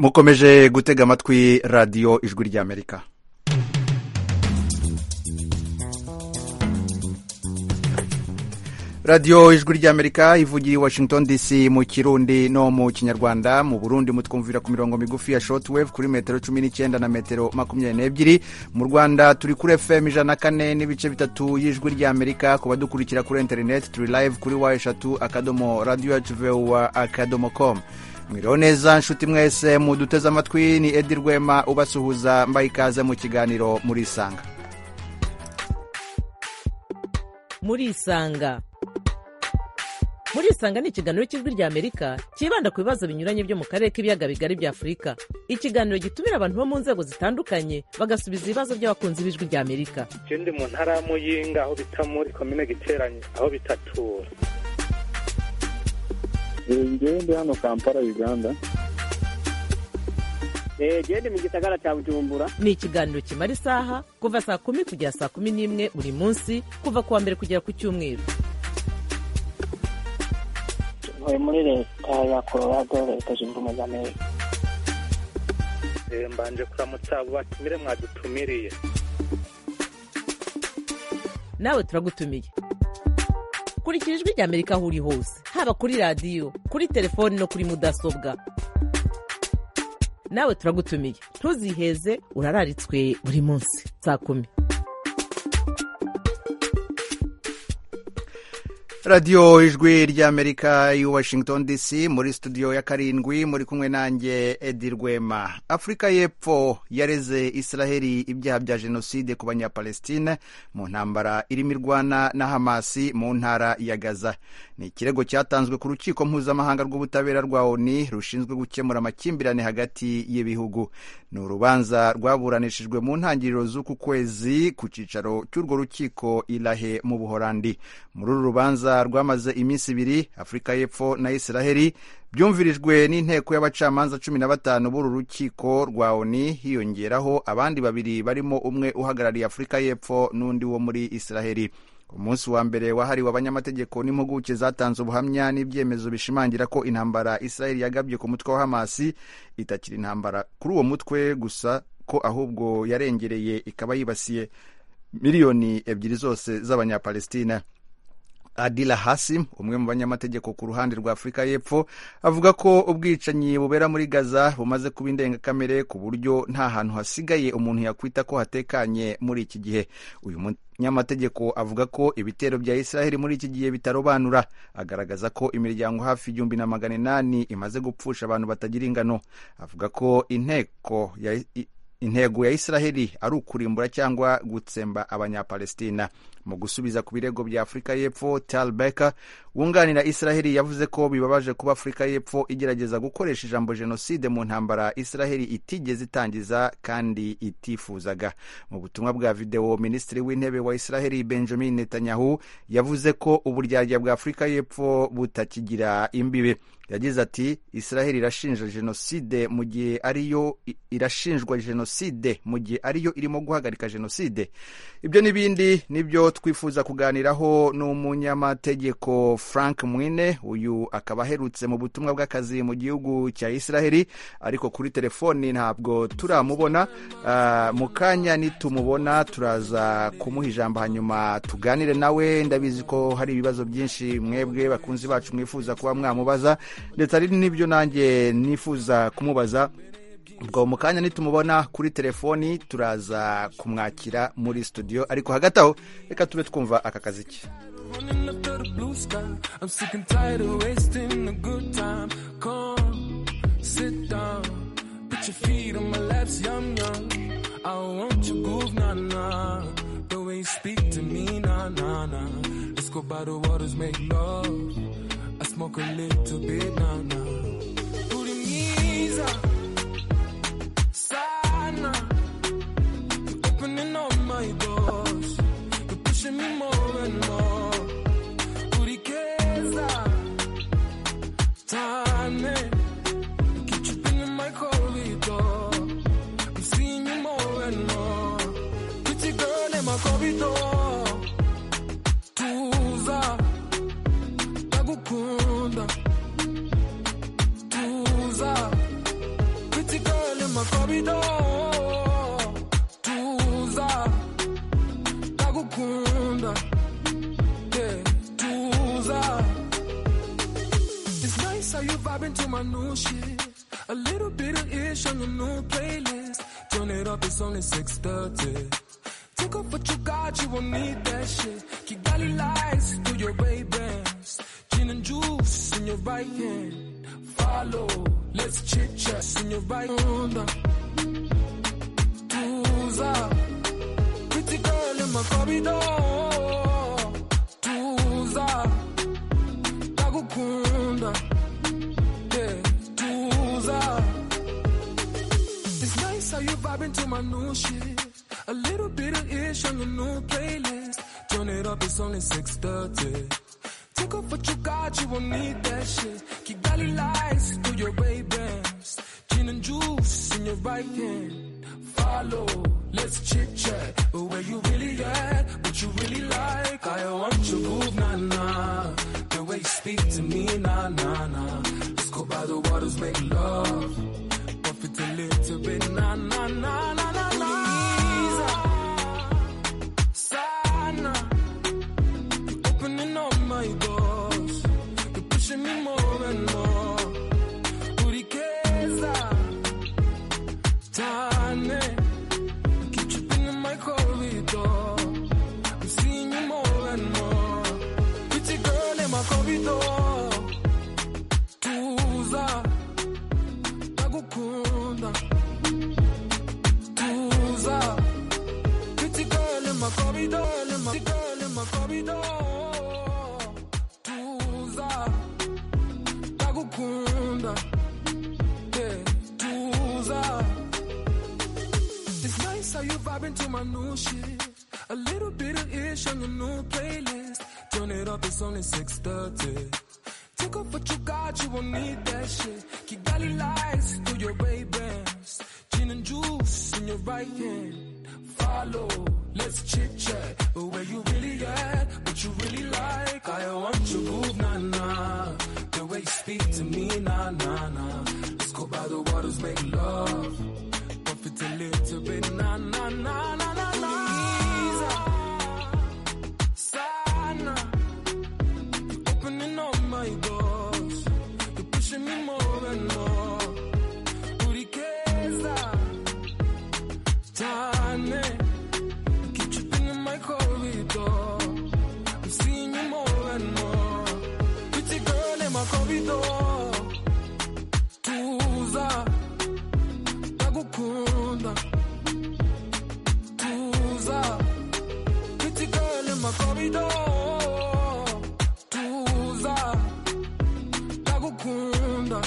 mukomeje gutega amatwi radiyo ijwi ry'amerika radiyo ijwi ry'amerika ivugiye i washington dc mu kirundi no mu kinyarwanda mu burundi mutwumvira ku mirongo migufi ya shortwave kuri metero cumi n'icyenda na metero makumyabiri n'ebyiri mu rwanda turi kuri fm ijana na kane n'ibice bitatu y'ijwi ry'amerika ku badukurikira kuri interineti turi live kuri wa eshatu akadomo radiyo yacu vuwa akadomo komu mwiriho neza nshuti mwese muduteze amatwi ni edi rwema ubasuhuza mbaye ikaze mu kiganiro murisanga murisanga murisanga ni ikiganiro cy'ijwi ry'amerika cyibanda ku bibazo binyuranye byo mu karere k'ibiyaga bigari bya afurika ikiganiro gitumira abantu bo mu nzego zitandukanye bagasubiza ibibazo by'abakunzi b'ijwi ry'amerika icyo ndi mu ntara ya muyinga aho bita muri komine giteranye aho bitatura ngewe ndi hano kampala uganda gende mu gisagara cya bujumbura ni ikiganiro kimara isaha kuva saa kumi kugera saa kumi n'imwe buri munsi kuva ku wa mbere kugera ku cyumweru tuvuye muri leta ya colorado leta zunze ubumwe za amerika mbanje kuramutsa abo batumire mwadutumiriye nawe turagutumiye kurikira ijwi ry'amerika aho uri hose haba kuri radiyo kuri telefoni no kuri mudasobwa nawe turagutumiye ntuziheze urararitswe buri munsi saa kumi radiyo ijwi ry'amerika i washington dc muri studio ya karindwi muri kumwe nanjye edi rwema afurika y'epfo yareze israheli ibyaha bya jenoside ku banyapalestine mu ntambara irimo irwana na hamasi mu ntara ya gaza ni ikirego cyatanzwe ku rukiko mpuzamahanga rw'ubutabera rwa oni rushinzwe gukemura amakimbirane hagati y'ibihugu ni urubanza rwaburanishijwe mu ntangiriro z'uku kwezi ku cyicaro cy'urwo rukiko irahe mu buhorandi muri uru rubanza rwamaze iminsi ibiri afurika y'epfo na israheli byumvirijwe n'inteko y'abacamanza cumi na batanu b'uru rukiko rwa oni hiyongeraho abandi babiri barimo umwe uhagarariye afurika y'epfo n'undi wo muri israheli umunsi wa mbere wahariwe abanyamategeko n'impuguke zatanze ubuhamya n'ibyemezo bishimangira ko intambara israheli yagabye ku mutwe wa hamasi itakiri intambara kuri uwo mutwe gusa ko ahubwo yarengereye ikaba yibasiye miliyoni ebyiri zose z'abanyapalestina adila hasim umwe mu banyamategeko ku ruhande rwa afurika y'epfo avuga ko ubwicanyi bubera muri gaza bumaze kuba indengakamere ku buryo nta hantu hasigaye umuntu yakwita ko hatekanye muri iki gihe uyu munyamategeko avuga ko ibitero bya israheli muri iki gihe bitarobanura agaragaza ko imiryango hafi igihumbi na magana inani imaze gupfusha abantu batagira ingano avuga ko inteko ya intego ya israheli ari ukurimbura cyangwa gutsemba abanyapalestina mu gusubiza ku birego bya afurika y'epfo tal beka wunganira israheli yavuze ko bibabaje kuba afurika y'epfo igerageza gukoresha ijambo jenoside mu ntambara israheli itigeze itangiza kandi itifuzaga mu butumwa bwa videwo minisitiri w'intebe wa israheli benjamin netanyahu yavuze ko uburyarya bwa afurika y'epfo butakigira imbibe yagize ati israheli irashinja jenoside mu gihe ariyo irashinjwa jenoside mu gihe ariyo irimo guhagarika jenoside ibyo n'ibindi nibyo twifuza kuganiraho n'umunyamategeko frank mwine uyu akaba aherutse mu butumwa bw'akazi mu gihugu cya israheli ariko kuri telefoni ntabwo turamubona mu kanya nitumubona turaza kumuha ijambo hanyuma tuganire nawe ndabizi ko hari ibibazo byinshi mwebwe bakunzi bacu mwifuza kuba mwamubaza ndetse hari n'ibyo nanjye nifuza kumubaza ubwo mu kanya nitumubona kuri telefoni turaza kumwakira muri studio ariko hagati aho reka tube twumva aka kazi ke ngukunda yeah tuza It's nice how you vibing to my new shit. A little bit of ish on your new playlist. Turn it up, it's only 6:30. Take off what you got, you won't need that shit. Kigali lights through your Ray Bans, gin and juice in your right hand. Follow, let's chit chat in your right hand. Tuza, pretty girl in my corridor. Tuza ndagukunda yeah tuza it's nice how you vibing to my new shit a little bit of ish on your new playlist turn it up it's only 6.30 take off what you got you won't need that shit kigali lights through your ray bans gin and juice in your right hand follow let's chit chat where you really at what you really like i want your move nah nah the way you speak to me, nah, nah, nah. Let's go by the waters, make love. Buff it a little bit, nah, nah, nah, nah, nah, nah. Sana. You're opening up my doors. You're pushing me more and more. Urikeza. Tane. You keep tripping in my corridor. I'm seeing you more and more. Pretty girl in my corridor. Tuza, ndagukunda. Tuza, pretty girl in my corridor, in my pretty girl in my corridor. Tuza, ndagukunda. Yeah, Tuza. It's nice how you vibing to my new shit. A little bit of ish on your new playlist. Turn it up, it's only 6.30. Take off what you got, you won't need that shit. Kigali lights through your Ray Bans. Gin and juice in your right hand. Follow, let's chit chat. Where you really at, what you really like. I want your move, nah nah. The way you speak to me, nah nah nah. Let's go by the waters, make love. Off it a little bit, na na na na na na. Sana, you're opening up my doors. You're pushing me more and more. Urikeza, Tane, you keep tripping in my corridor. I'm seeing you more and more. Pretty girl in my corridor. Tuza ndagukunda tuza pretty girl in my corridor tuza ndagukunda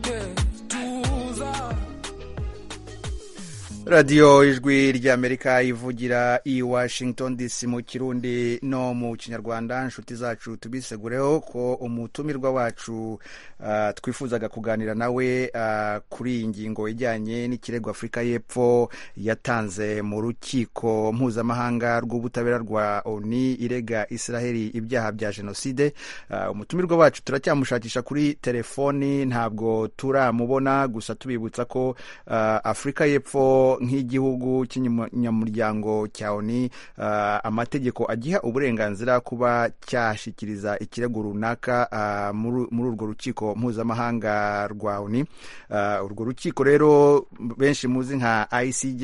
yeah tuza radiyo ijwi ry'amerika ivugira i washington dc mu kirundi no mu kinyarwanda inshuti zacu tubisegureho ko umutumirwa wacu ah, twifuzaga kuganira nawe ah, kuri iyi ngingo ijyanye n'ikirego afurika y'epfo yatanze mu rukiko mpuzamahanga rw'ubutabera rwa oni irega israheli ibyaha bya jenoside Ah, umutumirwa wacu turacyamushakisha kuri telefoni ntabwo turamubona gusa tubibutsa ko ah, afurika y'epfo nk'igihugu cy'inyamuryango cya oni ah, amategeko agiha uburenganzira kuba cyashyikiriza ikirego runaka ah, muri muri urwo rukiko mpuzamahanga rwa oni Ah, urwo rukiko rero benshi muzi nka icj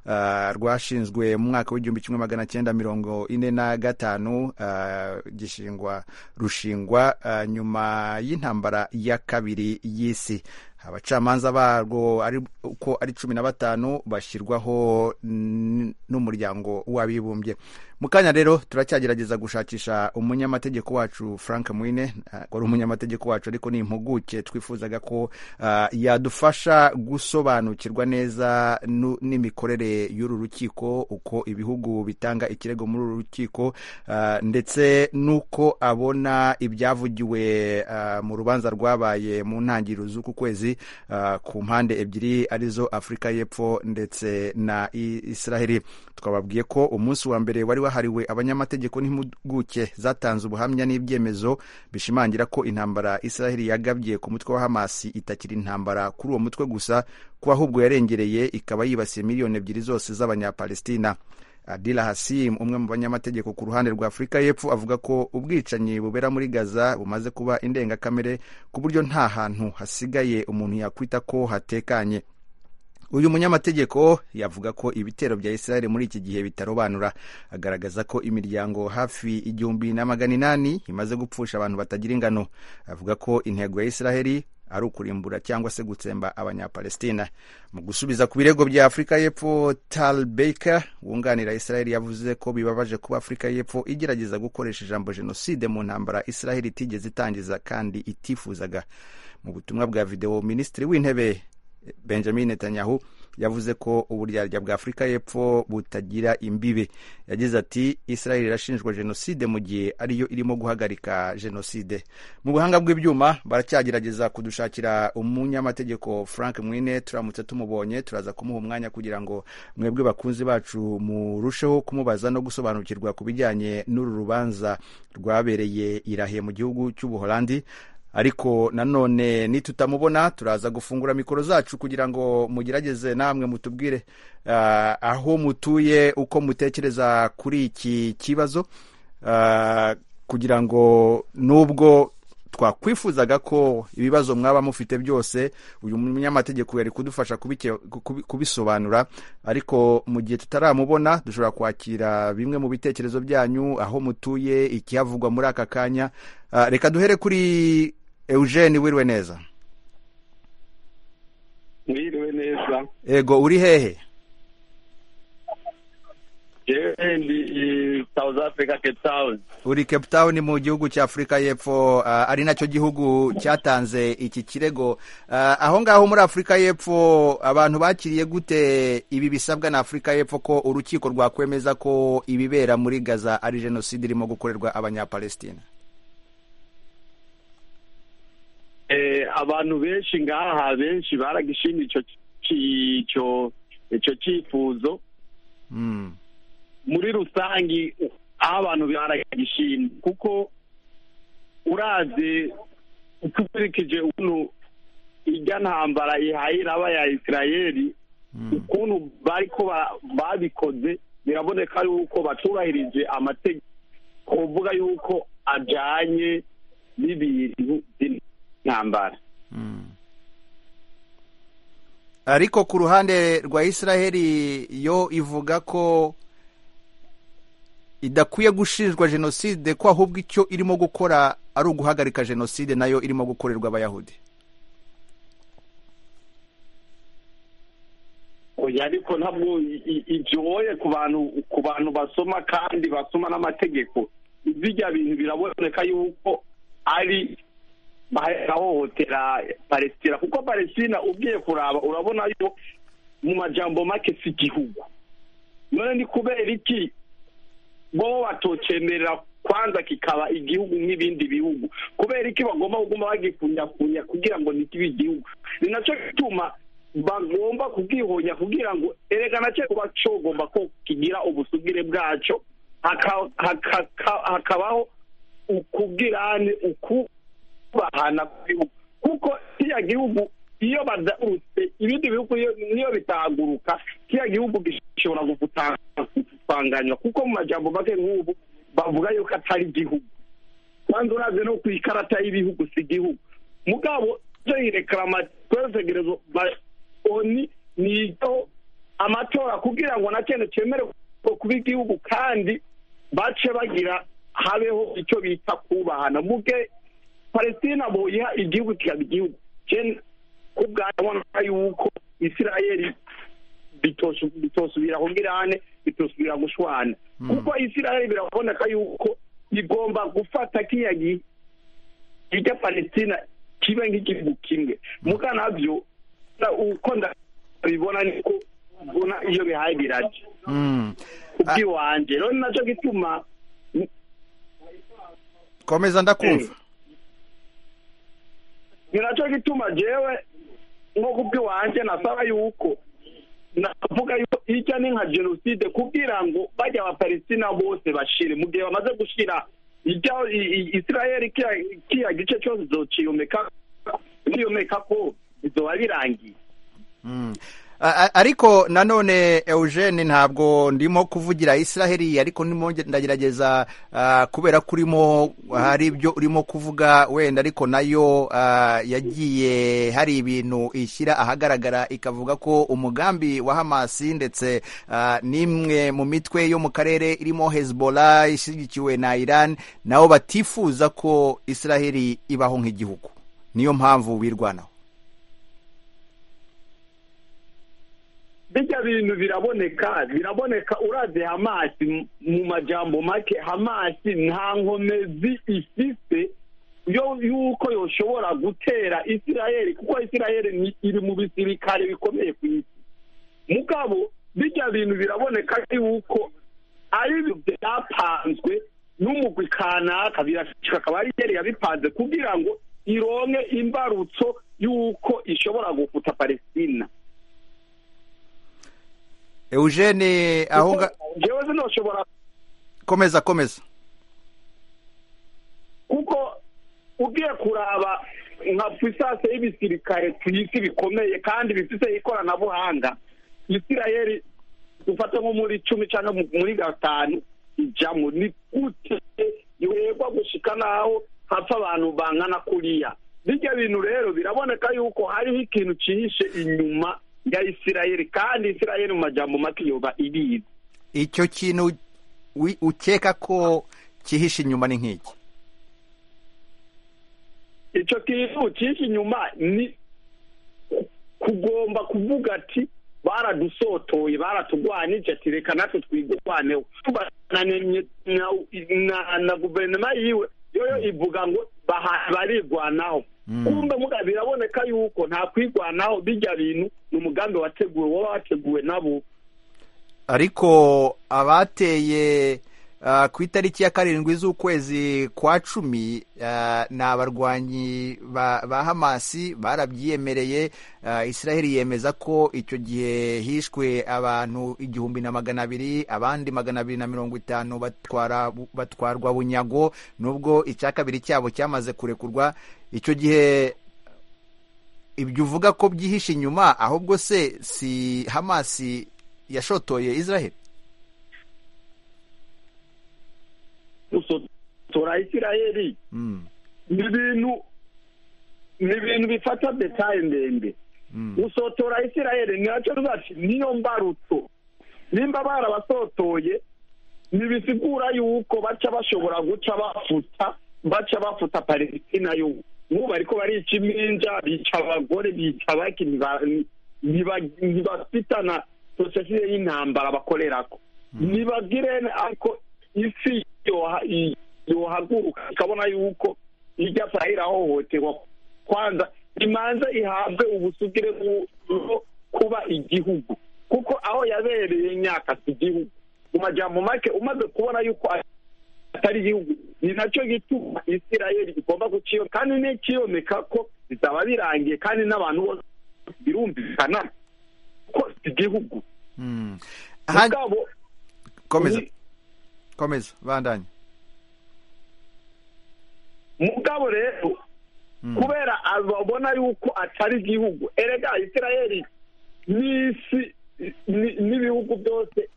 ah, rwashinzwe mu mwaka w'igihumbi kimwe magana cyenda mirongo ine na gatanu ah, gishingwa rushingwa ah, nyuma y'intambara ya kabiri y'isi abacamanza barwo ari uko ari cumi na batanu bashyirwaho n- n'umuryango w'abibumbye mu kanya rero turacyagerageza gushakisha umunyamategeko wacu frank mwine ah, wari umunyamategeko wacu ariko ni impuguke twifuzaga ko ah, yadufasha gusobanukirwa neza nu- n'imikorere y'uru rukiko uko ibihugu bitanga ikirego muri uru rukiko ah, ndetse n'uko abona ibyavugiwe ah, mu rubanza rwabaye mu ntangiriro z'uku kwezi ah, ku mpande ebyiri arizo afurika y'epfo ndetse na I- israheli twababwiye ko umunsi wa mbere wari wahariwe abanyamategeko n'impuguke zatanze ubuhamya n'ibyemezo bishimangira ko intambara israheli yagabye ku mutwe wa hamasi itakiri intambara kuri uwo mutwe gusa ko ahubwo yarengereye ikaba yibasiye miliyoni ebyiri zose z'abanyapalestina adila hasim umwe mu banyamategeko ku ruhande rwa afurika y'epfo avuga ko ubwicanyi bubera muri gaza bumaze kuba indengakamere ku buryo nta hantu hasigaye umuntu yakwita ko hatekanye uyu munyamategeko yavuga ko ibitero bya israel muri iki gihe bitarobanura agaragaza ko imiryango hafi igihumbi na magana inani imaze gupfusha abantu batagira ingano avuga ko intego ya israel ari ukurimbura cyangwa se gutsemba abanyapalestina mu gusubiza ku birego bya afurika y'epfo tal baker wunganira israel yavuze ko bibabaje kuba afurika y'epfo igerageza gukoresha ijambo jenoside mu ntambara israel itigeze itangiza kandi itifuzaga mu butumwa bwa videwo minisitiri w'intebe benjamin netanyahu yavuze ko uburyarya bwa afurika y'epfo butagira imbibe yagize ati israel irashinjwa jenoside mu gihe ariyo irimo guhagarika jenoside mu buhanga bw'ibyuma baracyagerageza kudushakira umunyamategeko frank mwine turamutse tumubonye turaza kumuha umwanya kugira ngo mwebwe bakunzi bacu murusheho kumubaza no gusobanukirwa ku bijyanye n'uru rubanza rwabereye irahe mu gihugu cy'ubuholandi ariko nanone nitutamubona turaza gufungura mikoro zacu kugira ngo mugerageze namwe mutubwire uh, aho mutuye uko mutekereza kuri iki kibazo uh, kugira ngo nubwo twakwifuzaga ko ibibazo mwaba mufite byose uyu munyamategeko yari kudufasha kubike, kubi- kubisobanura ariko mu gihe tutaramubona dushobora kwakira bimwe mu bitekerezo byanyu aho mutuye ikihavugwa muri aka kanya Ah, reka duhere kuri eugene wiriwe neza mwiriwe neza ego uri hehe yewe ndi i south africa cape town uri cape town mu gihugu cya afurika y'epfo ah, ari nacyo gihugu cyatanze iki kirego Ah, aho ngaho muri afurika y'epfo abantu bakiriye gute ibi bisabwa na afurika y'epfo ko urukiko rwakwemeza ko ibibera muri gaza ari jenoside irimo gukorerwa abanyapalestina eh abantu benshi ngaha benshi baragishimye ico ico ico cyifuzo Mm, muri rusangi aho abantu baragishimye kuko uraze ukurikije ukuntu irya ntambara ihaye iraba ya isirayeli mm, ukuntu bariko ba- babikoze biraboneka yuko batubahirije amategeko kuvuga yuko ajanye n'ibintu by'intambara mm. ariko ku ruhande rwa israheli yo ivuga ko idakwiye gushinjwa jenoside ko ahubwo icyo irimo gukora ari uguhagarika jenoside nayo irimo gukorerwa abayahudi oya ariko ntabwo i- i- igoye ku bantu ku bantu basoma kandi basoma n'amategeko birya bintu biraboneka yuko ari bahohotera palestina kuko palestina ugiye kuraba urabona yo mu majambo make si igihugu none ni kubera iki bo batocemerera kwanza kikaba igihugu nk'ibindi bihugu kubera iki bagomba kuguma bagikunyakunya kugira ngo ntikibe igihugu ni nacyo gituma bagomba kubwihonya kugira ngo erega nacyo kuba cogomba ko kigira ubusugire bwaco haka- haka- hakabaho ukubwirane ukubahana kw'ibihugu kuko kiriya gihugu iyo badahutse ibindi bihugu iyo- niyo bitahaguruka kiriya gihugu gishobora gutanganywa kuko mu majambo make nk'ubu bavuga yuko atari igihugu kandi urazi no ku ikarata y'ibihugu si igihugu mugabo ibyo irekaramategerezo oni ni ibyo amatora kugira ngo na cyane cyemere kuba igihugu kandi bace bagira habeho icyo bita kubahana muge palestina boyiha igihugu kikaba igihugu Je- ku bwanjye ndabona yuko isirayeli bitosu- bitosubira kubwirane bitosubira gushwana kuko isirayeli biraboneka yuko igomba gufata kiriya gi- irya palestina kibe nk'igihugu kimwe muga nabyo na- uko ndabibona niko mbona iyo bihaye biraje Mm. ubwiwanje rero ni nacyo gituma komeza ndakumva ni nacyo gituma jewe nko kubwiwanje nasaba yuko navuga yuko ijya ni nka jenoside kugira ngo bajya abapalestina bose bashire mu gihe bamaze gushira ijya i- i- isirayeli kiriya- kiriya gice cyose izociyomeka ko izoba birangiye Mm. A- a- ariko nanone Eugene ntabwo ndimo kuvugira Israheli ariko ndimo nge- ndagerageza ah, kubera ko urimo hari ibyo urimo kuvuga wenda ariko nayo ah, yagiye hari ibintu ishyira ahagaragara ikavuga ko umugambi wa Hamasi ndetse ah, n'imwe mu mitwe yo mu karere irimo Hezbollah ishyigikiwe na Iran nabo batifuza ko Israheli ibaho nk'igihugu niyo mpamvu wirwanaho bijya bintu biraboneka biraboneka uraze hamasi mu- mu majambo make hamasi nta nkomezi ifite yo yuko yoshobora gutera isirayeli kuko isirayeli ni- iri mu bisirikare bikomeye ku isi mugabo bijya bintu biraboneka yuko ari ibintu byapanzwe n'umugwi kanaka birashika akaba ari yari yabipanze kugira ngo ironke imbarutso y'uko ishobora gufuta palestina Eugene aho nga- jewe sinoshobora komeza komeza kuko ugiye kuraba nka puissance y'ibisirikare ku isi bikomeye kandi bifite ikoranabuhanga isirayeli dufate nko muri cumi cyangwa mu- muri gatanu ijamo ni gute yoyegwa gushika n'aho hapfa abantu bangana kuriya bijya bintu rero biraboneka yuko hariho ikintu cyihishe inyuma ya isirayeli kandi isirayeli mu majambo make yoba irizi icyo kintu wi- ukeka ko cyihishe inyuma ni nk'iki icyo kintu cyinshi inyuma ni kugomba kuvuga ati baradusotoye baratugwanije ati reka natwe twigurwaneho bananimye na- na- na guverinoma yiwe yoyo ivuga ngo baha- barigwanaho kumbe muga biraboneka yuko nta kwigwanaho bijya bintu ni umugambi wateguwe woba wateguwe nabo ariko abateye ah, ku itariki ya karindwi z'ukwezi kwa cumi ah, ni abarwanyi ba ba hamasi barabyiyemereye ah, israheli yemeza ko icyo gihe hishwe abantu igihumbi na magana abiri abandi magana abiri na mirongo itanu batwara batwarwa bunyago nubwo icya kabiri cyabo cyamaze kurekurwa icyo gihe ibyo uvuga ko byihishe inyuma ahubwo se si hamasi yashotoye israheli gusotora isirayeli Mm, ni ibintu ni ibintu bifata detaye ndende mm, gusotora isirayeli nacyo rwacu niyo mbarutso nimba barabasotoye ntibisigura yuko baca bashobora guca bafuta baca bafuta palesitina yo nk'ubu bariko barica iminja bica abagore bica baki ntiba- ntiba- ntibafitana sosiyete y'intambara bakorerako ntibagire ariko isi yoha- i- yohaguruka ikabona yuko ijya fayira hohoterwa kwanza imanza ihabwe ubusugire bwo bwo kuba igihugu kuko aho yabereye imyaka si igihugu mu majambo make umaze kubona yuko atari igihugu ni nacyo gituma isirayeli igomba guciyo kandi n'ikiyomeka ko bizaba birangiye kandi n'abantu bose birumvikana ko si igihugu mm. Aha- mugabo komeza ni- komeza bandanye mugabo rero kubera ababona yuko atari igihugu erega isirayeli n'isi ni- n'ibihugu byose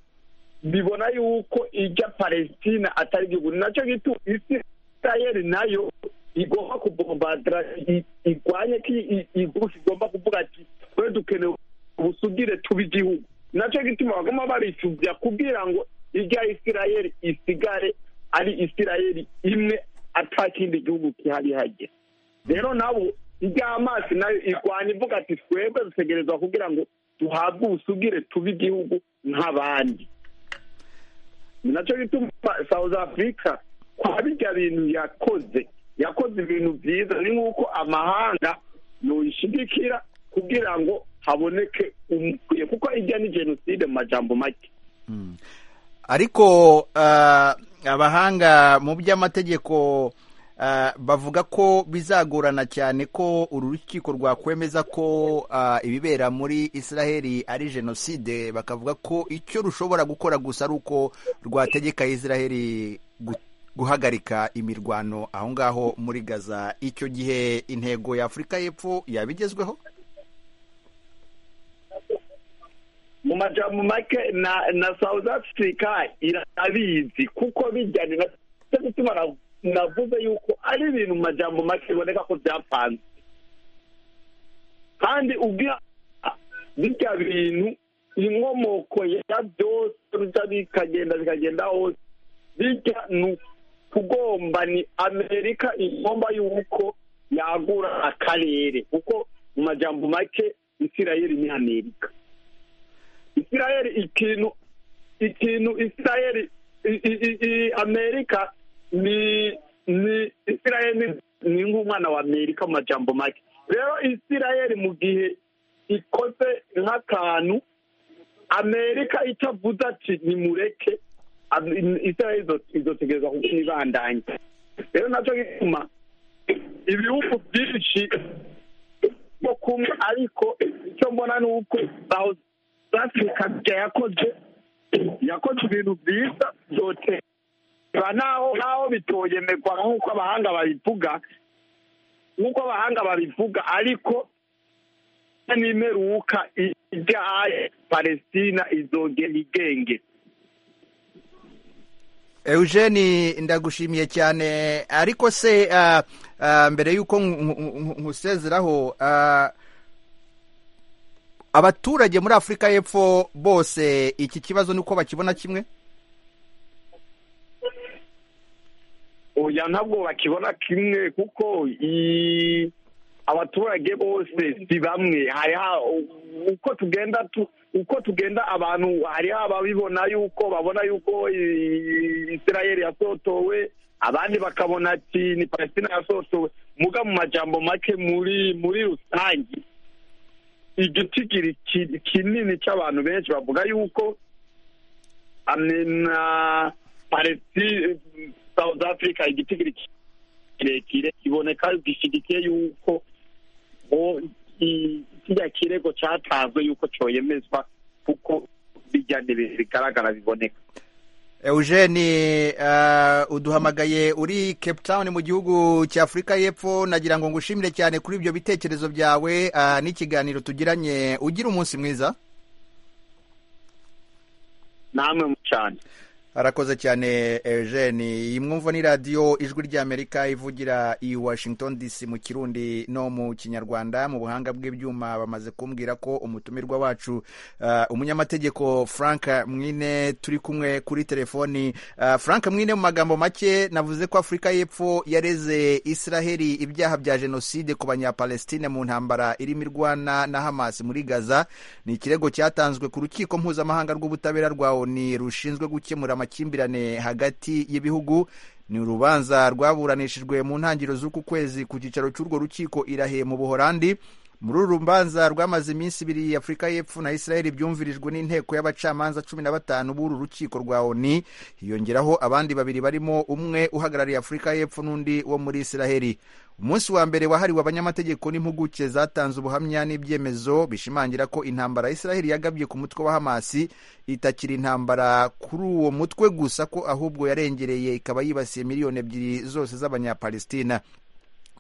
bibona yuko ijya palestina atari igihugu ni nacyo gituma isirayeli nayo igomba kubombadira i- igwanye ko igufi igomba kuvuga ati twe dukeneye ubusugire tuba igihugu nacyo gituma bagomba baricubya kugira ngo ijya isirayeli isigare ari isirayeli imwe atakindi gihugu kiharihajye rero nabo ibyo amazi nayo irwana ivuga ati twebwe dutegerezwa kugira ngo duhabwe ubusugire tube igihugu nk'abandi ni nacyo gituma south africa kwa bijya bintu yakoze yakoze ibintu byiza ni nk'uko amahanga yoyishigikira kugira ngo haboneke umukwiye kuko ijya ni jenoside mu majambo make ariko ah, abahanga mu by'amategeko ah, bavuga ko bizagorana cyane ko uru rukiko rwakwemeza ko ah, ibibera muri israheli ari jenoside bakavuga ko icyo rushobora gukora gusa ari uko rwategeka israheli gu- guhagarika imirwano aho ngaho muri gaza icyo gihe intego ya afurika y'epfo yabigezweho mu majambo make na na south africa irabizi kuko bijyanye na cyo gituma na- navuze yuko ari ibintu mu majambo make biboneka ko byapanze kandi ubwira birya bintu inkomoko ya byose bijya bikagenda bikagenda hose bijya ni ukugomba ni amerika igomba yuko yagura akarere kuko mu majambo make isirayeli ni amerika isirayeli ikintu ikintu isirayeli i- i- i- i- amerika ni ni isirayeli ni- ni nk'umwana wa amerika mu majambo make rero isirayeli mu gihe ikoze nk'akantu amerika itavuze ati nimureke am- isirayeli izo- izotegereza kubibandanya rero nacyo gituma ibihugu byinshi bwo kumwe ariko icyo mbona ni uko South Africa bya yakoze yakoze ibintu byiza byose ba naho naho bitoyemerwa nk'uko abahanga babivuga nk'uko abahanga babivuga ariko n'imeruka ijya haya palestina izogera igenge eugene ndagushimiye cyane ariko se ah, ah, mbere y'uko nku- nku- nkusezeraho ah, abaturage muri afurika y'epfo bose iki kibazo ni uko bakibona kimwe oya ntabwo bakibona kimwe kuko i- abaturage bose si bamwe hariho uko tugenda tu- uko tugenda abantu hariho ababibona yuko babona yuko i- isirayeli yasotowe abandi bakabona ati ni palestina yasotowe muga mu majambo make muri muri rusange igitigiri ki- kinini cy'abantu benshi bavuga yuko amwe na palestina south africa igitigiri kirekire kiboneka gishyigikiye yuko ngo i- kiriya kirego cyatanzwe yuko cyoyemezwa kuko bijya n'ibihe bigaragara biboneka eugene ah, uduhamagaye uri cape town mu gihugu cya afurika y'epfo nagira ngo ngushimire cyane kuri ibyo bitekerezo byawe ah, n'ikiganiro tugiranye ugira umunsi mwiza namwe cyane arakoze cyane eugene iyi mwumva ni radiyo ijwi ry'amerika ivugira i washington dc mu kirundi no mu kinyarwanda mu buhanga bw'ibyuma bamaze kumbwira ko umutumirwa wacu ah, umunyamategeko frank mwine turi kumwe kuri telefoni Ah, frank mwine mu magambo make navuze ko afurika y'epfo yareze israheli ibyaha bya jenoside ku banyapalestine mu ntambara irimo irwana na hamas muri gaza ni ikirego cyatanzwe ku rukiko mpuzamahanga rw'ubutabera rwa oni rushinzwe gukemura amakimbirane hagati y'ibihugu ni urubanza rwaburanishijwe mu ntangiriro z'uku kwezi ku cyicaro cy'urwo rukiko irahe mu buhorandi muri uru rubanza rwamaze iminsi ibiri afurika y'epfo na israel byumvirijwe n'inteko y'abacamanza cumi na batanu b'uru rukiko rwa oni hiyongeraho abandi babiri barimo umwe uhagarariye afurika y'epfo n'undi wo muri israel umunsi wa mbere wahariwe abanyamategeko n'impuguke zatanze ubuhamya n'ibyemezo bishimangira ko intambara ya israel yagabye ku mutwe wa hamasi itakiri intambara kuri uwo mutwe gusa ko ahubwo yarengereye ikaba yibasiye miliyoni ebyiri zose z'abanyapalestina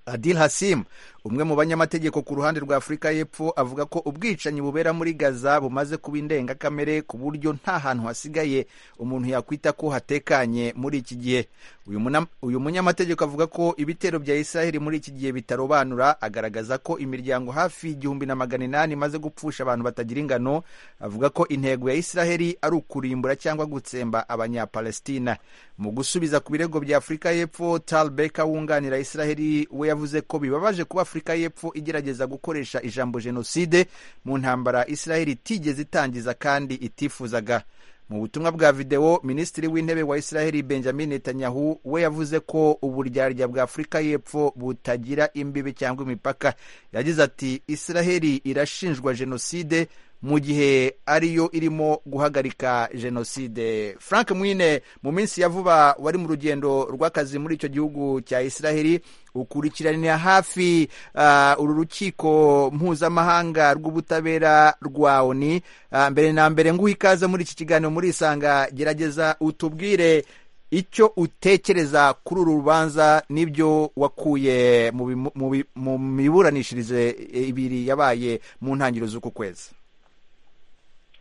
adil hasim umwe mu banyamategeko ku ruhande rwa afurika y'epfo avuga ko ubwicanyi bubera muri gaza bumaze kuba indengakamere ku buryo nta hantu hasigaye umuntu yakwita ko hatekanye muri iki gihe uyu muna- uyu munyamategeko avuga ko ibitero bya israheli muri iki gihe bitarobanura agaragaza ko imiryango hafi igihumbi na magana inani imaze gupfusha abantu batagira ingano avuga ko intego ya israheli ari ukurimbura cyangwa gutsemba abanyapalestina mu gusubiza ku birego bya afurika y'epfo tal beka wunganira israheli we yavuze ko bibabaje kuba afurika y'epfo igerageza gukoresha ijambo jenoside mu ntambara israheli itigeze itangiza kandi itifuzaga mu butumwa bwa videwo minisitiri w'intebe wa israheli benjamin netanyahu we yavuze ko uburyarya bwa afurika y'epfo butagira imbibi cyangwa imipaka yagize ati israheli irashinjwa jenoside mu gihe ariyo irimo guhagarika jenoside frank mwine mu minsi ya vuba wari mu rugendo rw'akazi muri icyo gihugu cya israheli ukurikiranira hafi ah, uru rukiko mpuzamahanga rw'ubutabera rwa oni Ah, mbere na mbere nguha ikaze muri iki kiganiro muri isanga gerageza utubwire icyo utekereza kuri uru rubanza n'ibyo wakuye mu bimu- mu bi- mu miburanishirize ibiri yabaye mu ntangiriro z'uku kwezi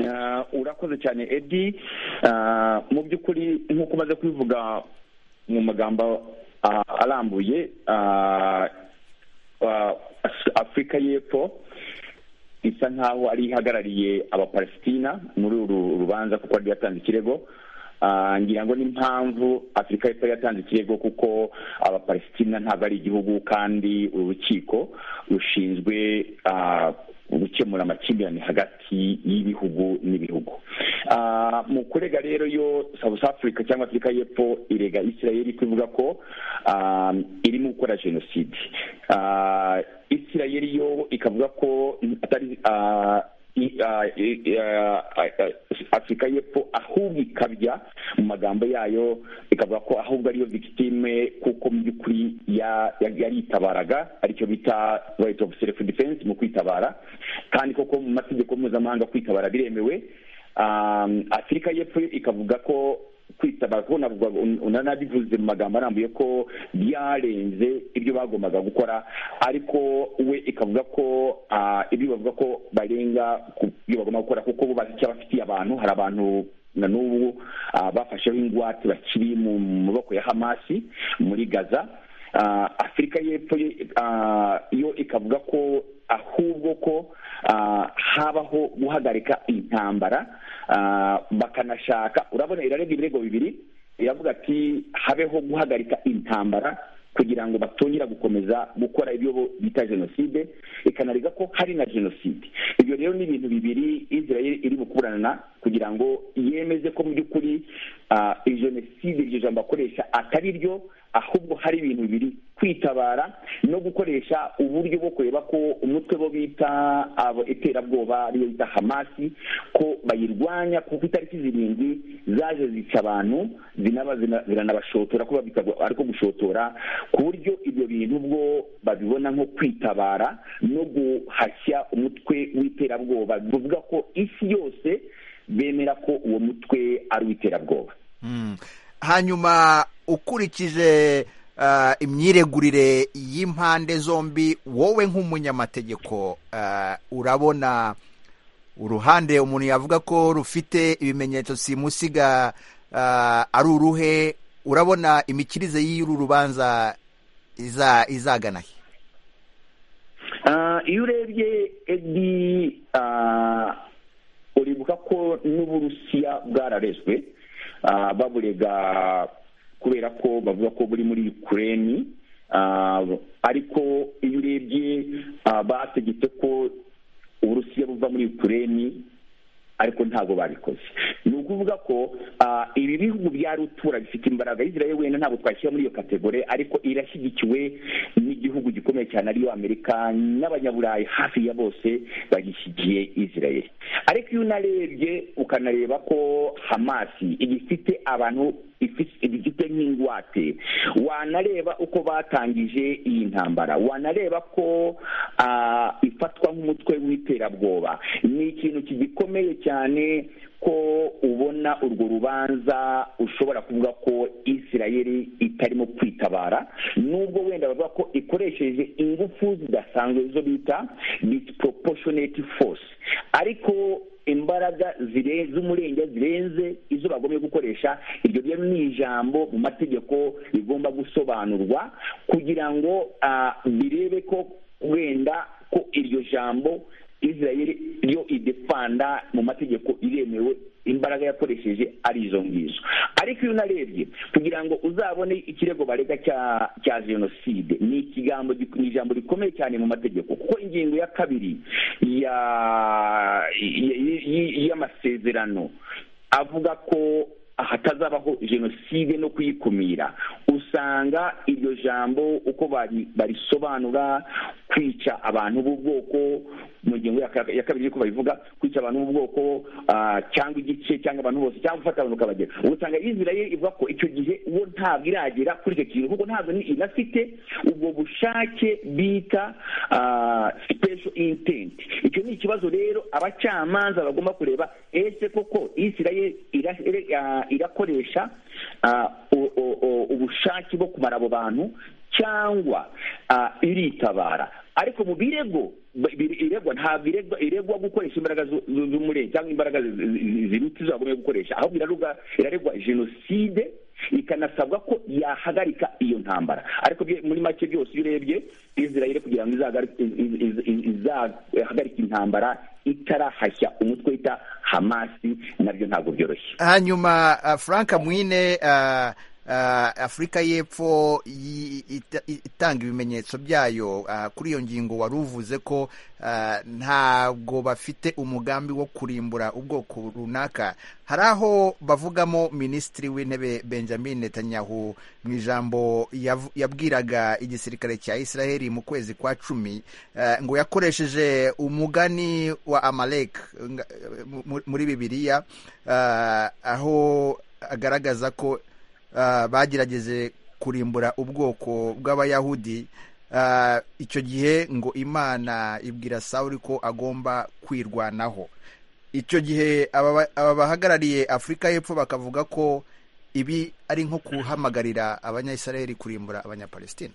Ah, urakoze cyane edi Ah, mu by'ukuri nk'uko umaze kubivuga mu magambo ah, arambuye ah, ah, Af- afurika y'epfo isa nkaho ari ihagarariye abapalesitina muri uru rubanza kuko yari yatanze ikirego Ah, ngira ngo n'impamvu afurika y'epfo yari yatanze ikirego kuko abapalesitina ntabwo ari igihugu kandi uru rukiko rushinzwe ah, gukemura amakimbirane hagati y'ibihugu n'ibihugu Ah, mu kurega rero yo south africa cyangwa afurika y'epfo irega israeli kuvuga ko ah, irimo gukora jenoside Ah, israeli yo ikavuga ko atari ah, i- ah, i- ah, ah, afurika y'epfo ahubwo ikabya mu magambo yayo ikavuga ko ahubwo ariyo victime kuko mu by'ukuri ya- ya- yaritabaraga aricyo bita right of self defense mu kwitabara kandi koko mu mategeko mpuzamahanga kwitabara biremewe Um, afurika y'epfo yo ikavuga ko kwitabara kuko navuga- un- unanabivuze mu magambo arambuye ko byarenze ibyo bagombaga gukora ariko we ikavuga ko ah, ibyo bavuga ko barenga ku byo bagomba gukora kuko bo bazi icyo bafitiye abantu hari abantu na n'ubu ah, bafasheho ingwate bakiri mu maboko ya hamasi muri gaza Ah, afurika y'epfo yo- ah, yo ikavuga ko ahubwo ko ah, habaho guhagarika intambara ah, bakanashaka urabona irarebwa ibirego bibiri iravuga ati habeho guhagarika intambara kugira ngo batongera gukomeza gukora ibyo bo bita jenoside ikanarega ko hari na jenoside ibyo rero ni ibintu bibiri israel iri bukuburana kugira ngo yemeze ko mu by'ukuri ah, iyi jenoside iryo jambo akoresha atari ryo ahubwo hari ibintu bibiri kwitabara no gukoresha uburyo bwo kureba ko umutwe bo bita abo- iterabwoba ariyo bita hamasi ko bayirwanya kuko itariki zirindwi zaje zica abantu zinaba zina- ziranabashotora kuba ariko gushotora ku buryo ibyo bintu bwo babibona nko kwitabara no guhashya umutwe w'iterabwoba bivuga ko isi yose bemera ko uwo mutwe ari uw'iterabwoba Mm. hanyuma ukurikije ah, imyiregurire y'impande zombi wowe nk'umunyamategeko ah, urabona uruhande umuntu yavuga ko rufite ibimenyetso simusiga ah, ari uruhe urabona imikirize y'uru rubanza iza- izagana he Ah, iyo urebye edi ah, uribuka ko n'uburusiya bwararezwe ah, baburega kubera ko bavuga ko buri muri ukureni ah, ariko iyo urebye ah, bategetse ko uburusiya buva muri ukureni ariko ntabwo babikoze ni ukuvuga ko ah, ibi bihugu bya rutura bifite imbaraga israel wenda ntabwo twashyira muri iyo kategori ariko irashyigikiwe n'igihugu gikomeye cyane ariyo amerika n'abanyaburayi hafi ya bose bagishyigiye israel ariko iyo unarebye ukanareba ko hamasi igifite abantu ifi- igifite nk'ingwate wanareba uko batangije iyi ntambara wanareba ko ah, ifatwa nk'umutwe w'iterabwoba ni ikintu kigikomeye cyane ko ubona urwo rubanza ushobora kuvuga ko isirayeli itarimo kwitabara nubwo wenda bavuga ko ikoresheje ingufu zidasanzwe zo bita disproportionate force ariko imbaraga zire- z'umurenge zirenze izo bagomba gukoresha iryo rero ni ijambo mu mategeko rigomba gusobanurwa kugira ngo ah, birebe ko wenda ko iryo jambo israel yo idefanda mu mategeko iremewe imbaraga yakoresheje ari izo ngizo ariko iyo unarebye kugira ngo uzabone ikirego barega cya cya jenoside ni ikigambo gik- ni ijambo rikomeye cyane mu mategeko kuko ingingo ya kabiri ya y- y- y- y'amasezerano avuga ko hatazabaho jenoside no kuyikumira usanga iryo jambo uko bari- barisobanura kwica abantu b'ubwoko mu ngingo ya ka- ya kabiri ko babivuga kwica abantu b'ubwoko ah, cyangwa igice cyangwa abantu bose cyangwa gufata abantu ukabagera usanga israel ivuga ko icyo gihe uwo ntabwo iragera kuri icyo kintu kuko ntabwo ni inafite ubwo bushake bita ah, special intent icyo ni ikibazo rero abacamanza bagomba kureba ese koko israel ira- ira- ah, irakoresha ah, u- u- u- ubushake bwo kumara abo bantu cyangwa ah, iritabara ariko mu birego iregwa ntabwo iregwa iregwa gukoresha imbaraga zu- zu- z'umurenge cyangwa imbaraga zi- zi- zirutse izo bagomba gukoresha ahubwo iraregwa iraregwa jenoside ikanasabwa ko yahagarika iyo ntambara ariko bye- muri make byose iyo urebye israel kugira ngo izahagari- iz- iz- iz- izahagarike intambara itarahashya umutwe wita hamasi nabyo ntabwo byoroshye hanyuma uh, frank mwine uh, uh, afurika y'epfo yi- ita- itanga ibimenyetso byayo uh, kuri iyo ngingo wari uvuze ko uh, ntabwo bafite umugambi wo kurimbura ubwoko runaka hari aho bavugamo minisitiri w'intebe benjamin netanyahu mu ijambo yavu- yabwiraga igisirikare cya israheli mu kwezi kwa cumi uh, ngo yakoresheje umugani wa amalek nga- mu- muri bibiliya uh, aho agaragaza ko uh, bagerageje kurimbura ubwoko bw'abayahudi uh, icyo gihe ngo imana ibwira sawuli ko agomba kwirwanaho icyo gihe aba ba- aba bahagarariye afurika y'epfo bakavuga ko ibi ari nko guhamagarira abanyayisiraheli kurimbura abanyapalestina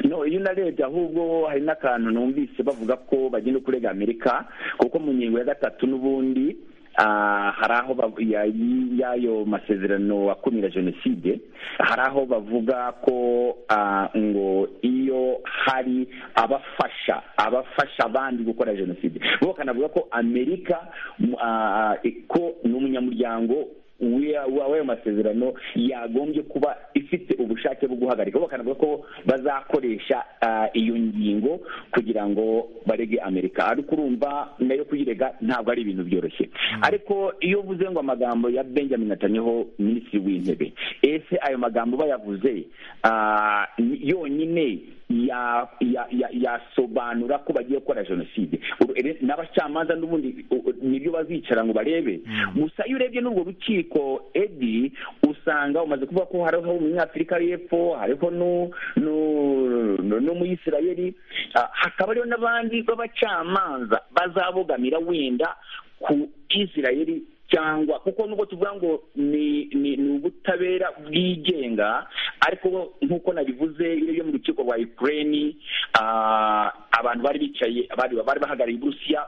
no iyo unarebye ahubwo hari n'akantu numvise bavuga ko bagenda kurega amerika kuko mu ngingo ya gatatu n'ubundi ah, hari aho bav- ya- y'ayo masezerano akumira jenoside hari aho bavuga ko ah, ngo iyo hari abafasha abafasha abandi gukora jenoside bo bakanavuga ko amerika mu- ah, ko ni umunyamuryango w'ayo masezerano yagombye kuba ifite ubushake bwo guhagarika bo bakanavuga ko bazakoresha ah, iyo ngingo kugira ngo barege amerika ariko urumva nayo kuyirega ntabwo ari ibintu byoroshye ariko iyo uvuze ngo amagambo ya benjamin netanyahu minisitiri w'intebe ese ayo magambo bayavuze ah, ni- yonyine ya- ya- ya- yasobanura ko bagiye gukora jenoside Uru- ere- n'abacamanza n'ubundi u- u- nibyo bazicara ngo barebe gusa iyo urebye n'urwo rukiko edi usanga umaze kuvuga ko hariho umunyafurika y'epfo hariho nu- nu- nu- n'umuyisirayeli Ah, hakaba hariho n'abandi b'abacamanza bazabogamira wenda ku isirayeli cyangwa kuko nubwo tuvuga ngo ni ni ni ubutabera bwigenga ariko nk'uko nabivuze iyo yo mu rukiko rwa Ukraine ah, abantu bari bicaye bari bari bahagarariye Uburusiya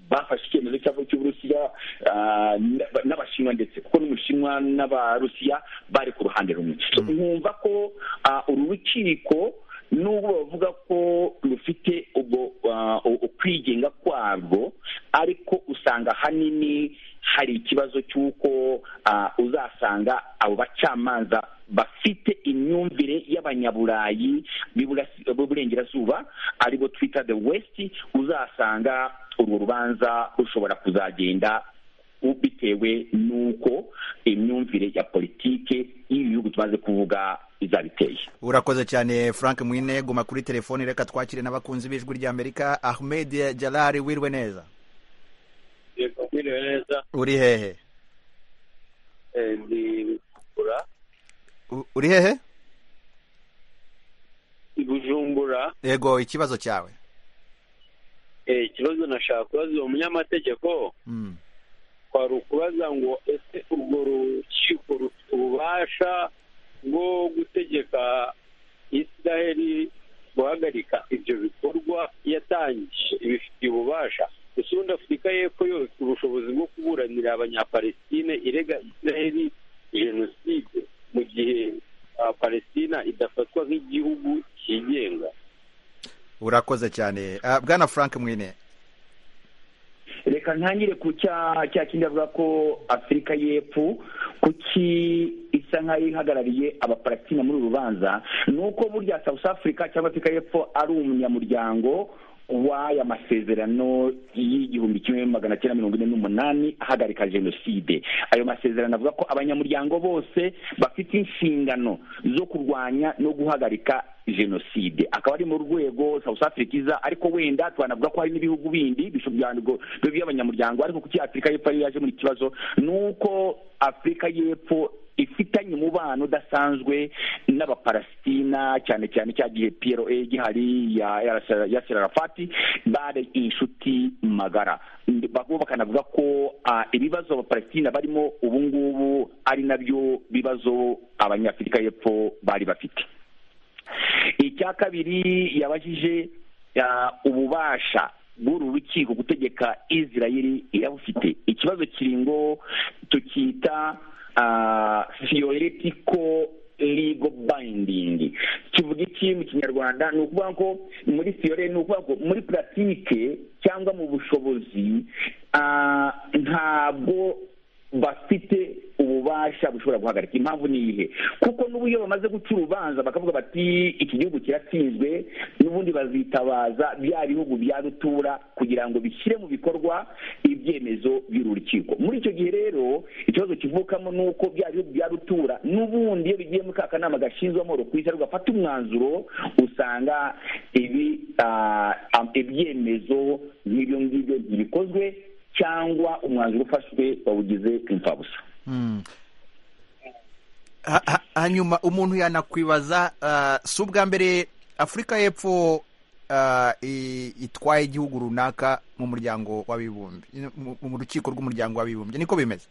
bafashe icyemezo cy'aho cy'Uburusiya ah, n'aba- n'Abashinwa ndetse kuko n'Ubushinwa n'Abarusiya bari ku ruhande rumwe So, nkumva ko ah, uru rukiko nubwo bavuga ko rufite ubwo ah, ukwigenga kwarwo ariko usanga ahanini hari ikibazo cy'uko ah, uzasanga abo bacamanza bafite imyumvire y'abanyaburayi b'Iburasi- b'uburengerazuba aribo twita the west uzasanga urwo rubanza rushobora kuzagenda u- bitewe n'uko imyumvire ya politike y'ibi bihugu tumaze kuvuga izabiteye urakoze cyane frank mwine guma kuri telefoni reka twakire n'abakunzi b'ijwi ry'amerika ahmed jalari wirwe neza yego mwiriwe neza uri hehe eh, ndi bujumbura U- uri hehe i bujumbura yego ikibazo cyawe eh, ikibazo nashaka kubaza uwo munyamategeko Mm. kwari ukubaza ngo ese urwo rukiko rufite ububasha bwo gutegeka isiraheli guhagarika ibyo bikorwa yatangije ibifitiye ububasha gusa ubundi afurika y'epfo yo ifite ubushobozi bwo kuburanira abanyapalestine irega isiraheli jenoside mu gihe ah, palestina idafatwa nk'igihugu cyigenga urakoze cyane Ah, bwana frank mwine reka ntangire ku cya cya kindi avuga ko afurika y'epfo kuki isa nk'aho ihagarariye abapalestina muri uru rubanza ni uko burya south africa cyangwa afurika y'epfo ari umunyamuryango w'aya masezerano y'igihumbi kimwe magana cyenda mirongo ine n'umunani ahagarika jenoside ayo masezerano avuga ko abanyamuryango bose bafite inshingano zo kurwanya no guhagarika jenoside akaba ari mu rwego south africa iza ariko wenda twanavuga ko hari n'ibihugu bindi bishobyanirwa by'abanyamuryango ariko kuki afurika y'epfo ariyo yaje muri kibazo ni uko afurika y'epfo ifitanye umubano udasanzwe n'abapalestina cyane cyane cya gihe plo gihari ya ya- ya serarafati bari inshuti magara Bakaba bakanavuga ko ah, ibibazo abapalestina barimo ubu ngubu ari nabyo bibazo abanyafurika y'epfo bari bafite icya kabiri yabajije ububasha bw'uru rukiko gutegeka israel irabufite ikibazo kiringo tukita theoretical legal binding kivuga iki mu kinyarwanda ni ukuvuga ko muri theory ni ukuvuga ko muri puratike cyangwa mu bushobozi ntabwo bafite ububasha bushobora guhagarika impamvu ni ihe kuko n'ubu iyo bamaze guca urubanza bakavuga bati iki gihugu kiratsinzwe n'ubundi bazitabaza bya bihugu bya rutura kugira ngo bishyire mu bikorwa ibyemezo by'urukiko muri icyo gihe rero ikibazo kivukamo ni uko bya bihugu bya rutura n'ubundi iyo bigiye muri ka kanama gashinzwe amahoro ku isi gafata umwanzuro usanga ibi ibyemezo nk'ibyo ngibyo ntibikozwe cyangwa umwanzuro ufashwe bawugize imfabusa hanyuma umuntu yanakwibaza si ubwa mbere afurika y'epfo itwaye igihugu runaka mu muryango w'abibumbye mu rukiko rw'umuryango w'abibumbye niko bimeze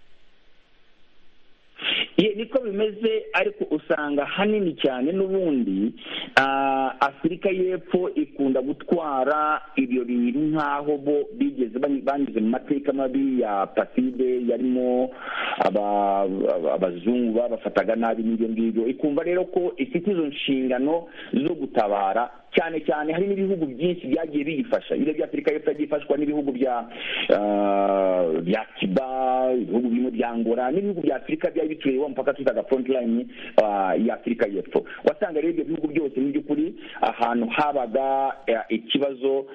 niko bimeze ariko usanga hanini cyane n'ubundi afurika y'epfo ikunda gutwara ibyo bintu nk'aho bo bigeze banyuze mu mateka mabi ya paside yarimo abazungu babafataga nabi n'ibyo ngibyo ikumva rero ko ifite izo nshingano zo gutabara cyane cyane hari n'ibihugu byinshi byagiye biyifasha ibiro by'afurika y'epfo yagiye ifashwa n'ibihugu bya bya kiba ibihugu birimo bya ngora n'ibihugu bya afurika byari bituriye wa mupaka twitaga line ya afurika y'epfo wasanga rero ibyo bihugu byose mu by'ukuri ahantu habaga ikibazo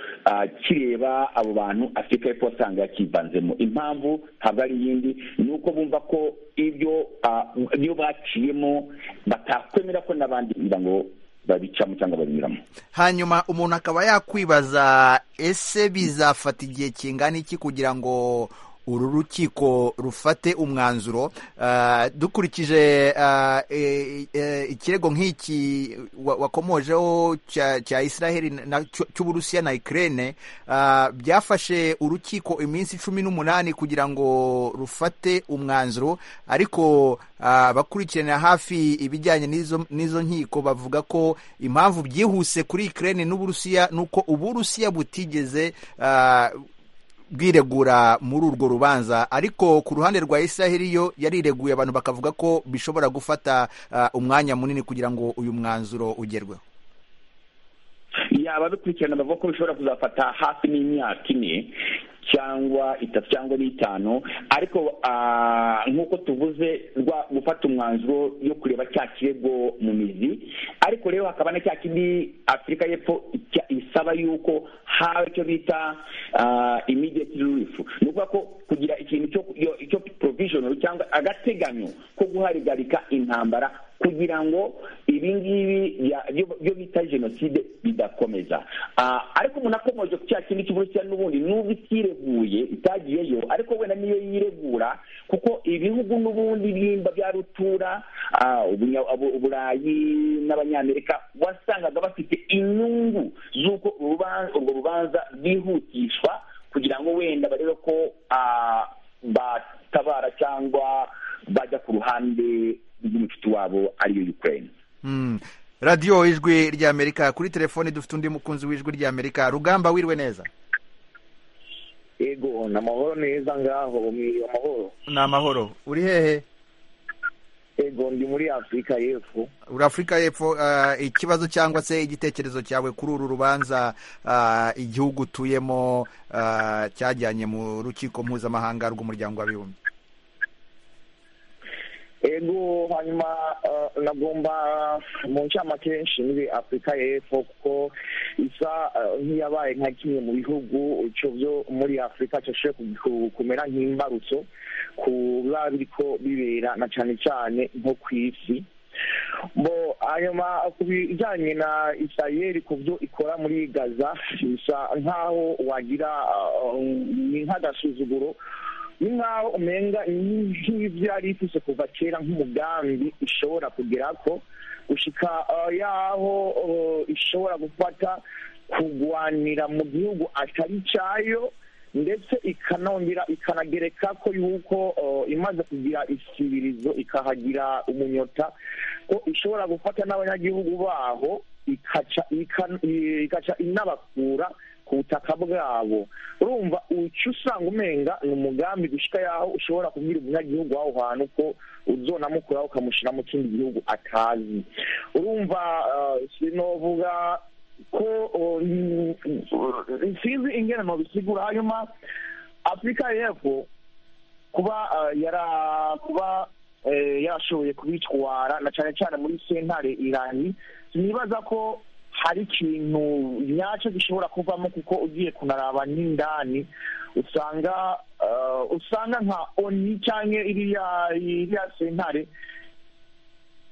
kireba abo bantu afurika y'epfo wasanga yakivanzemo impamvu ntabwo ari iyindi ni uko bumva ko ibyo iyo baciyemo batakwemera ko n'abandi kugira ngo babicamo cyangwa babinyuramo hanyuma umuntu akaba yakwibaza ese bizafata igihe kingana iki kugira ngo uru rukiko rufate umwanzuro dukurikije ikirego nk'iki wakomojeho cya israheli cy'uburusiya na ikirere byafashe urukiko iminsi cumi n'umunani kugira ngo rufate umwanzuro ariko abakurikirana hafi ibijyanye n'izo nkiko bavuga ko impamvu byihuse kuri ikirere n'uburusiya ni uko uburusiya butigeze bwiregura muri urwo rubanza ariko ku ruhande rwa israheli yo yarireguye abantu bakavuga ko bishobora gufata umwanya munini kugira ngo uyu mwanzuro ugerweho yaba bikurikirana bavuga ko bishobora kuzafata hafi n'imyaka ine cyangwa itatu cyangwa n'itanu ariko nk'uko tuvuze rwa gufata umwanzuro yo kureba cya kirego mu mizi ariko rero hakaba na cya kindi afurika y'epfo isaba yuko haba icyo bita immediate relief ni ukuvuga ko kugira ikintu cyo provisional cyangwa agateganyo ko guharigarika intambara kugira ngo ibi ngibi byo bita jenoside bidakomeza ariko umuntu akomeje ku cya kindi cy'uburusiya n'ubundi n'ubwo itireguye itagiyeyo ariko wenda niyo yiregura kuko ibihugu n'ubundi bimba bya rutura uburayi n'abanyamerika wasangaga bafite inyungu z'uko urwo rubanza rwihutishwa kugira ngo wenda barebe ko batabara cyangwa bajya ku ruhande rw'umucuti wabo ariyo ukraine radiyo ijwi ry'amerika kuri telefoni dufite undi mukunzi w'ijwi ry'amerika rugamba wiriwe neza yego ni amahoro neza ngaho mwiriwe amahoro ni amahoro uri hehe yego ndi muri afurika y'epfo uri afurika y'epfo ikibazo cyangwa se igitekerezo cyawe kuri uru rubanza igihugu utuyemo cyajyanye mu rukiko mpuzamahanga rw'umuryango w'abibumbye ego hanyuma nagomba mu ncamake nshinzwe afurika y'epfo kuko isa nk'iyabaye nka kimwe mu bihugu byo muri afurika cyashoboye kumera nk'imbarutso ku biba biriko bibera na cyane cyane nko ku isi hanyuma ku bijyanye na isirayeri ku byo ikora muri gaza bisa nk'aho wagira ni nk'agasuzuguro ni nk'aho umenga nk'ibyo yari ifite kuva kera nk'umugambi ishobora kugera ko gushyika yaho ishobora gufata kurwanira mu gihugu atari cyayo ndetse ikanongera ikanagereka ko yuko imaze kugira isibirizo ikahagira umunyota ko ishobora gufata n'abanyagihugu baho ikaca ikan- ikaca inabakura ku butaka bwabo urumva uca usanga umenga ni umugambi gushyika yaho ushobora kubwira umunyagihugu w'aho hantu ko uzonamukuraho ukamushyira mu kindi gihugu atazi urumva eh, sinovuga ko oh, mm, sinzi ingene nobisigura hanyuma afurika y'epfo kuba eh, yara kuba eh, yarashoboye kubitwara na cyane cyane muri sentare irani nibaza ko hari ikintu nyacyo gishobora kuvamo kuko ugiye kunaraba n'indani usanga eh, usanga nka oni cyangwa iriya iriya sentare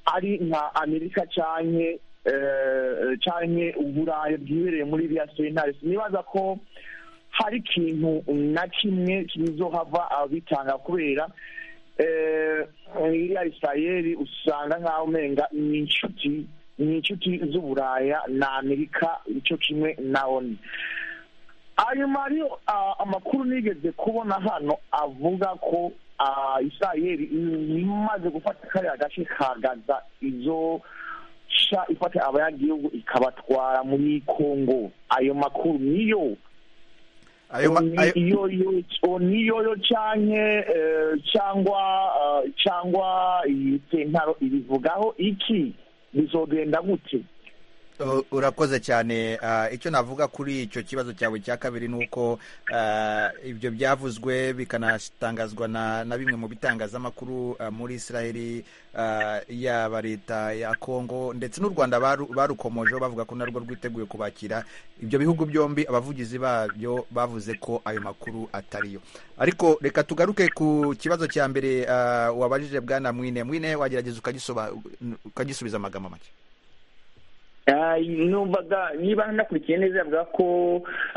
ari nka amerika canke eh, canke uburaya bwibereye muri iriya sentare sinibaza ko hari ikintu na kimwe kizohava abitanga kubera eh, iriya isirayeli usanga nk'aho umenga ni inshuti ni inshuti z'uburaya na amerika ico kimwe na oni ayo mariyo ah, amakuru nigeze kubona hano avuga ko ah, isirayeli imaze gufata kariya gace kagaza izo sha ifata abanyagihugu ikabatwara muri kongo ayo makuru niyo ayo ma- Oni- ayo- iyo yo- oni yoyo canke eh, cyangwa eh, cyangwa iyi sentaro ibivugaho iki bizogenda gute U- urakoze cyane Ah, icyo navuga kuri icyo kibazo cyawe cya kabiri ni uko ah, ibyo byavuzwe bikanatangazwa na, na bimwe mu bitangazamakuru ah, muri israheli ah, yaba leta ya kongo ndetse n'u rwanda baru- barukomojeho bavuga ko narwo rwiteguye kubakira ibyo bihugu byombi abavugizi babyo bavuze ko ayo makuru atariyo ariko reka tugaruke ku kibazo cya mbere ah, wabajije bwana mwine mwine wagerageza ukagisoba- ukagisubiza amagambo make Ah, numvaga niba nakurikiye neza yavuga ko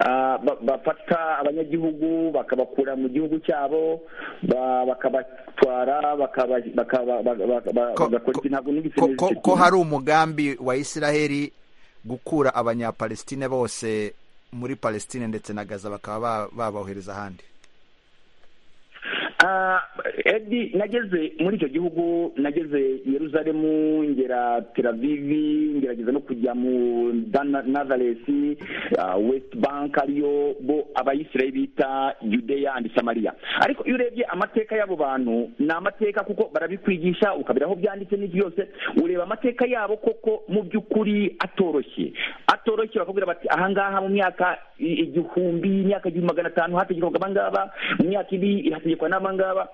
ah, ba- bafata abanyagihugu bakabakura mu gihugu cyabo ba- bakabatwara bakaba- bakaba- ba- ba- ba- Ko- bagakora iki ntabwo nigeze ko, neza ko, icyo ko kintu. hari umugambi wa isiraheli gukura abanyapalestine bose muri palestine ndetse na gaza bakaba ba- babohereza ahandi Ah, edi nageze muri icyo gihugu nageze i yeruzalemu ngera tel avivi ngerageza no kujya mu Dana- nazaresi ah, west bank ariyo bo abayisirayeli bita yudeya and samariya ariko iyo urebye amateka y'abo bantu ni amateka kuko barabikwigisha ukabira aho byanditse n'ibyo byose ureba amateka yabo koko mu by'ukuri atoroshye atoroshye bakabwira bati ahangaha mu myaka i- igihumbi imyaka igihumbi magana atanu hategekwaga abangaba mu myaka ibi hategekwa n'abangaba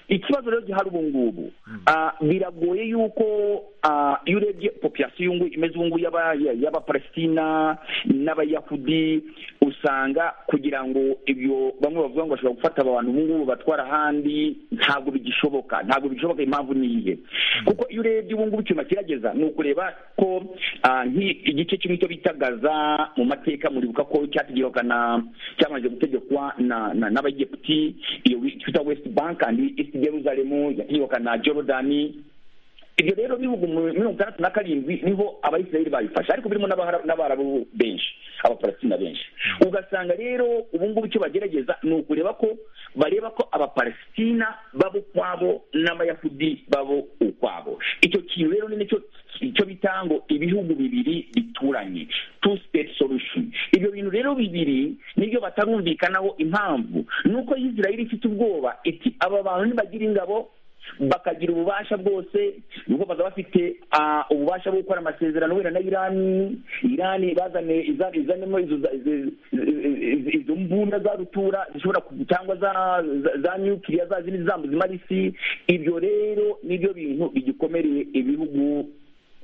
ikibazo rero gihari ubu ngubu ah, biragoye yuko ah, iyo urebye populasiyo y'ungu imeze ubu ngubu y'aba- y'abapalestina n'abayahudi usanga kugira ngo ibyo bamwe bavuga ngo bashobora gufata abantu ubu ngubu batwara ahandi ntabwo bigishoboka ntabwo bishoboka impamvu ni iye kuko iyo urebye ubu ngubu icyuma kirageza ni ukureba ko ah, nk'i- igice kimwe cyo bita gaza mu mateka muribuka ko cyategekwaga na cyamaze gutegekwa na- na- n'abayegiputi iyo twita west bank and east jerusalem yategekwaga na jorodani ibyo rero bihugu mu mirongo itandatu na karindwi niho abayisirayeli babifashe ariko birimo n'abahara- n'abarabu benshi abapalestina benshi ugasanga rero ubu ngubu icyo bagerageza ni ukureba ko bareba ko abapalestina babo ukwabo n'abayahudi babo ukwabo icyo kintu rero ni nicyo icyo bita ngo ibihugu bibiri bituranye two state solution ibyo bintu rero bibiri nibyo batarumvikanaho impamvu ni uko isirayeli ifite ubwoba iti aba bantu nibagira ingabo bakagira ububasha bwose nuko baza bafite ah, ububasha bwo gukora amasezerano wenda na irani irani bazane iza- izanemo izo za- izi- izi- izo mbunda za rutura zishobora ku- cyangwa za- za- za nyukiriya za zindi zambu zimara isi ibyo rero nibyo bintu bigikomereye ibihugu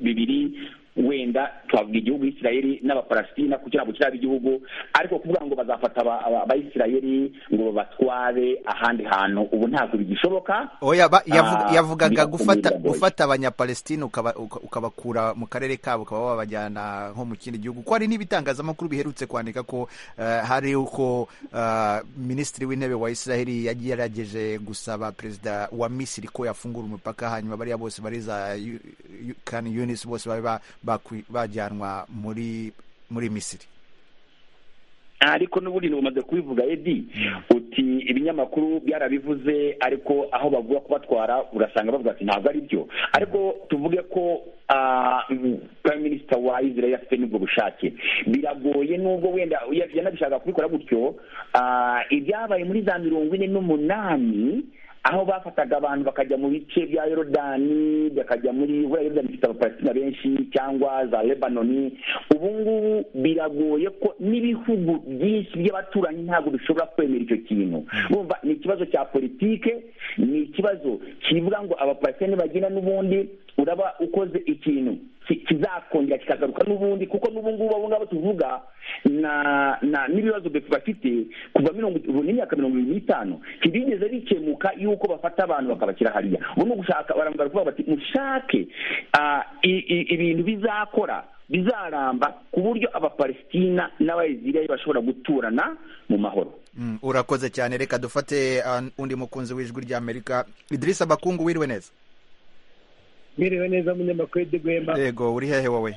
bibiri wenda twavuga igihugu isirayeli n'abapalastina kuko ntabwo kiraba igihugu ariko kuvuga ngo bazafata aba- aba- abayisirayeli ngo babatware ahandi hantu ubu ntabwo bigishoboka oya ba, yavuga, Ah, yavugaga birakomeye, gufata biragoye. gufata abanyapalestine ukaba- uka- ukabakura mu karere kabo ukaba wabajyana nko mu kindi gihugu ko hari n'ibitangazamakuru biherutse kwandika ko eh, hari uko eh, minisitiri w'intebe wa isiraheli yagerageje gusaba perezida wa misiri ko yafungura umupaka hanyuma bariya bose bari za Yu- Yu- kan yunis bose babe ba- bakwi- bajyanwa muri muri misiri ariko n'ubundi umaze kubivuga edi uti ibinyamakuru byarabivuze ariko aho bavuga kubatwara urasanga bavuga ati ntabwo ari byo ariko tuvuge ko prime minisita wa israel afite n'ubwo bushake biragoye nubwo wenda yanabishaka kubikora gutyo ah, ibyabaye muri za mirongo ine n'umunani aho bafataga abantu bakajya mu bice bya yorodani bakajya muri buriya yorodani ifite abapalesitina benshi cyangwa za lebanoni ubu ngubu biragoye ko n'ibihugu byinshi by'abaturanyi ntabwo bishobora kwemera icyo kintu urumva ni ikibazo cya politike ni ikibazo kivuga ngo abapalesitina nibagenda n'ubundi uraba ukoze ikintu ki- kizakongera kikagaruka n'ubundi kuko n'ubu ngubu abo ngabo tuvuga na na n'ibibazo befu bafite kuva mirongo ubu n'imyaka mirongo irindwi n'itanu ntibigeze bikemuka yuko bafata abantu bakabashyira hariya ubu ni ugushaka barambara kuvuga bati mushake ah, i- i- ibintu bizakora bizaramba ku buryo abapalesitina n'abayisirayeli bashobora guturana mu mahoro Mm, urakoze cyane reka dufate ah, undi mukunzi w'ijwi ry'amerika idirisa bakungu wiriwe neza Mwiriwe neza munyamakuru w'idegwemba yego uri hehe wowe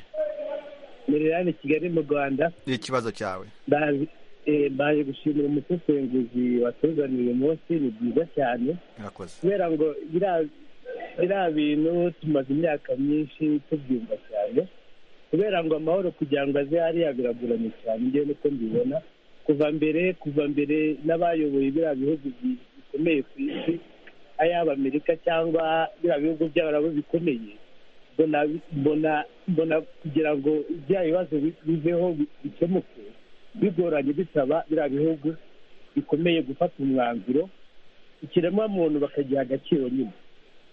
Miriyani Kigali mu Rwanda ikibazo cyawe Bazi- eh, baje gushimira umusesenguzi watuzaniye uyu munsi ni byiza cyane urakoze kubera ngo biriya- biriya bintu tumaze imyaka myinshi tubyumva cyane kubera ngo amahoro kugira ngo aze hariya biragoranye cyane ngewe niko mbibona kuva mbere kuva mbere n'abayoboye biriya bihugu bi- bikomeye ku isi ayaba amerika cyangwa biriya bihugu by'abarabu bikomeye mbona mbona mbona kugira ngo bya bibazo bi- biveho bi- bikemuke bigoranye bisaba biriya bihugu bikomeye gufata umwanzuro ikiremwamuntu bakagiha agaciro nyine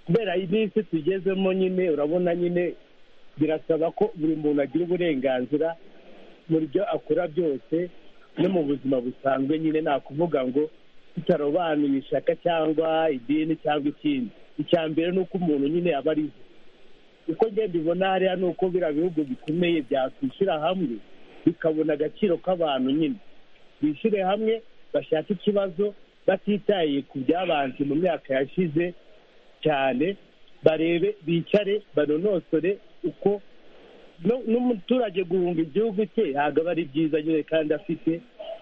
kubera iminsi tugezemo nyine urabona nyine birasaba ko buri muntu agira uburenganzira mu byo akora byose no mu buzima busanzwe nyine nta kuvuga ngo tutarobanuye ishyaka cyangwa idini cyangwa ikindi icya mbere ni uko umuntu nyine aba ariho uko ngenda ubona hariya ni uko biriya bihugu bikomeye byakwishyira hamwe bikabona agaciro k'abantu nyine bishyire hamwe bashake ikibazo batitaye ku byabanje mu myaka yashize cyane barebe bicare banonosore uko no- n'umuturage guhunga igihugu cye ntabwo aba ari byiza nyine kandi afite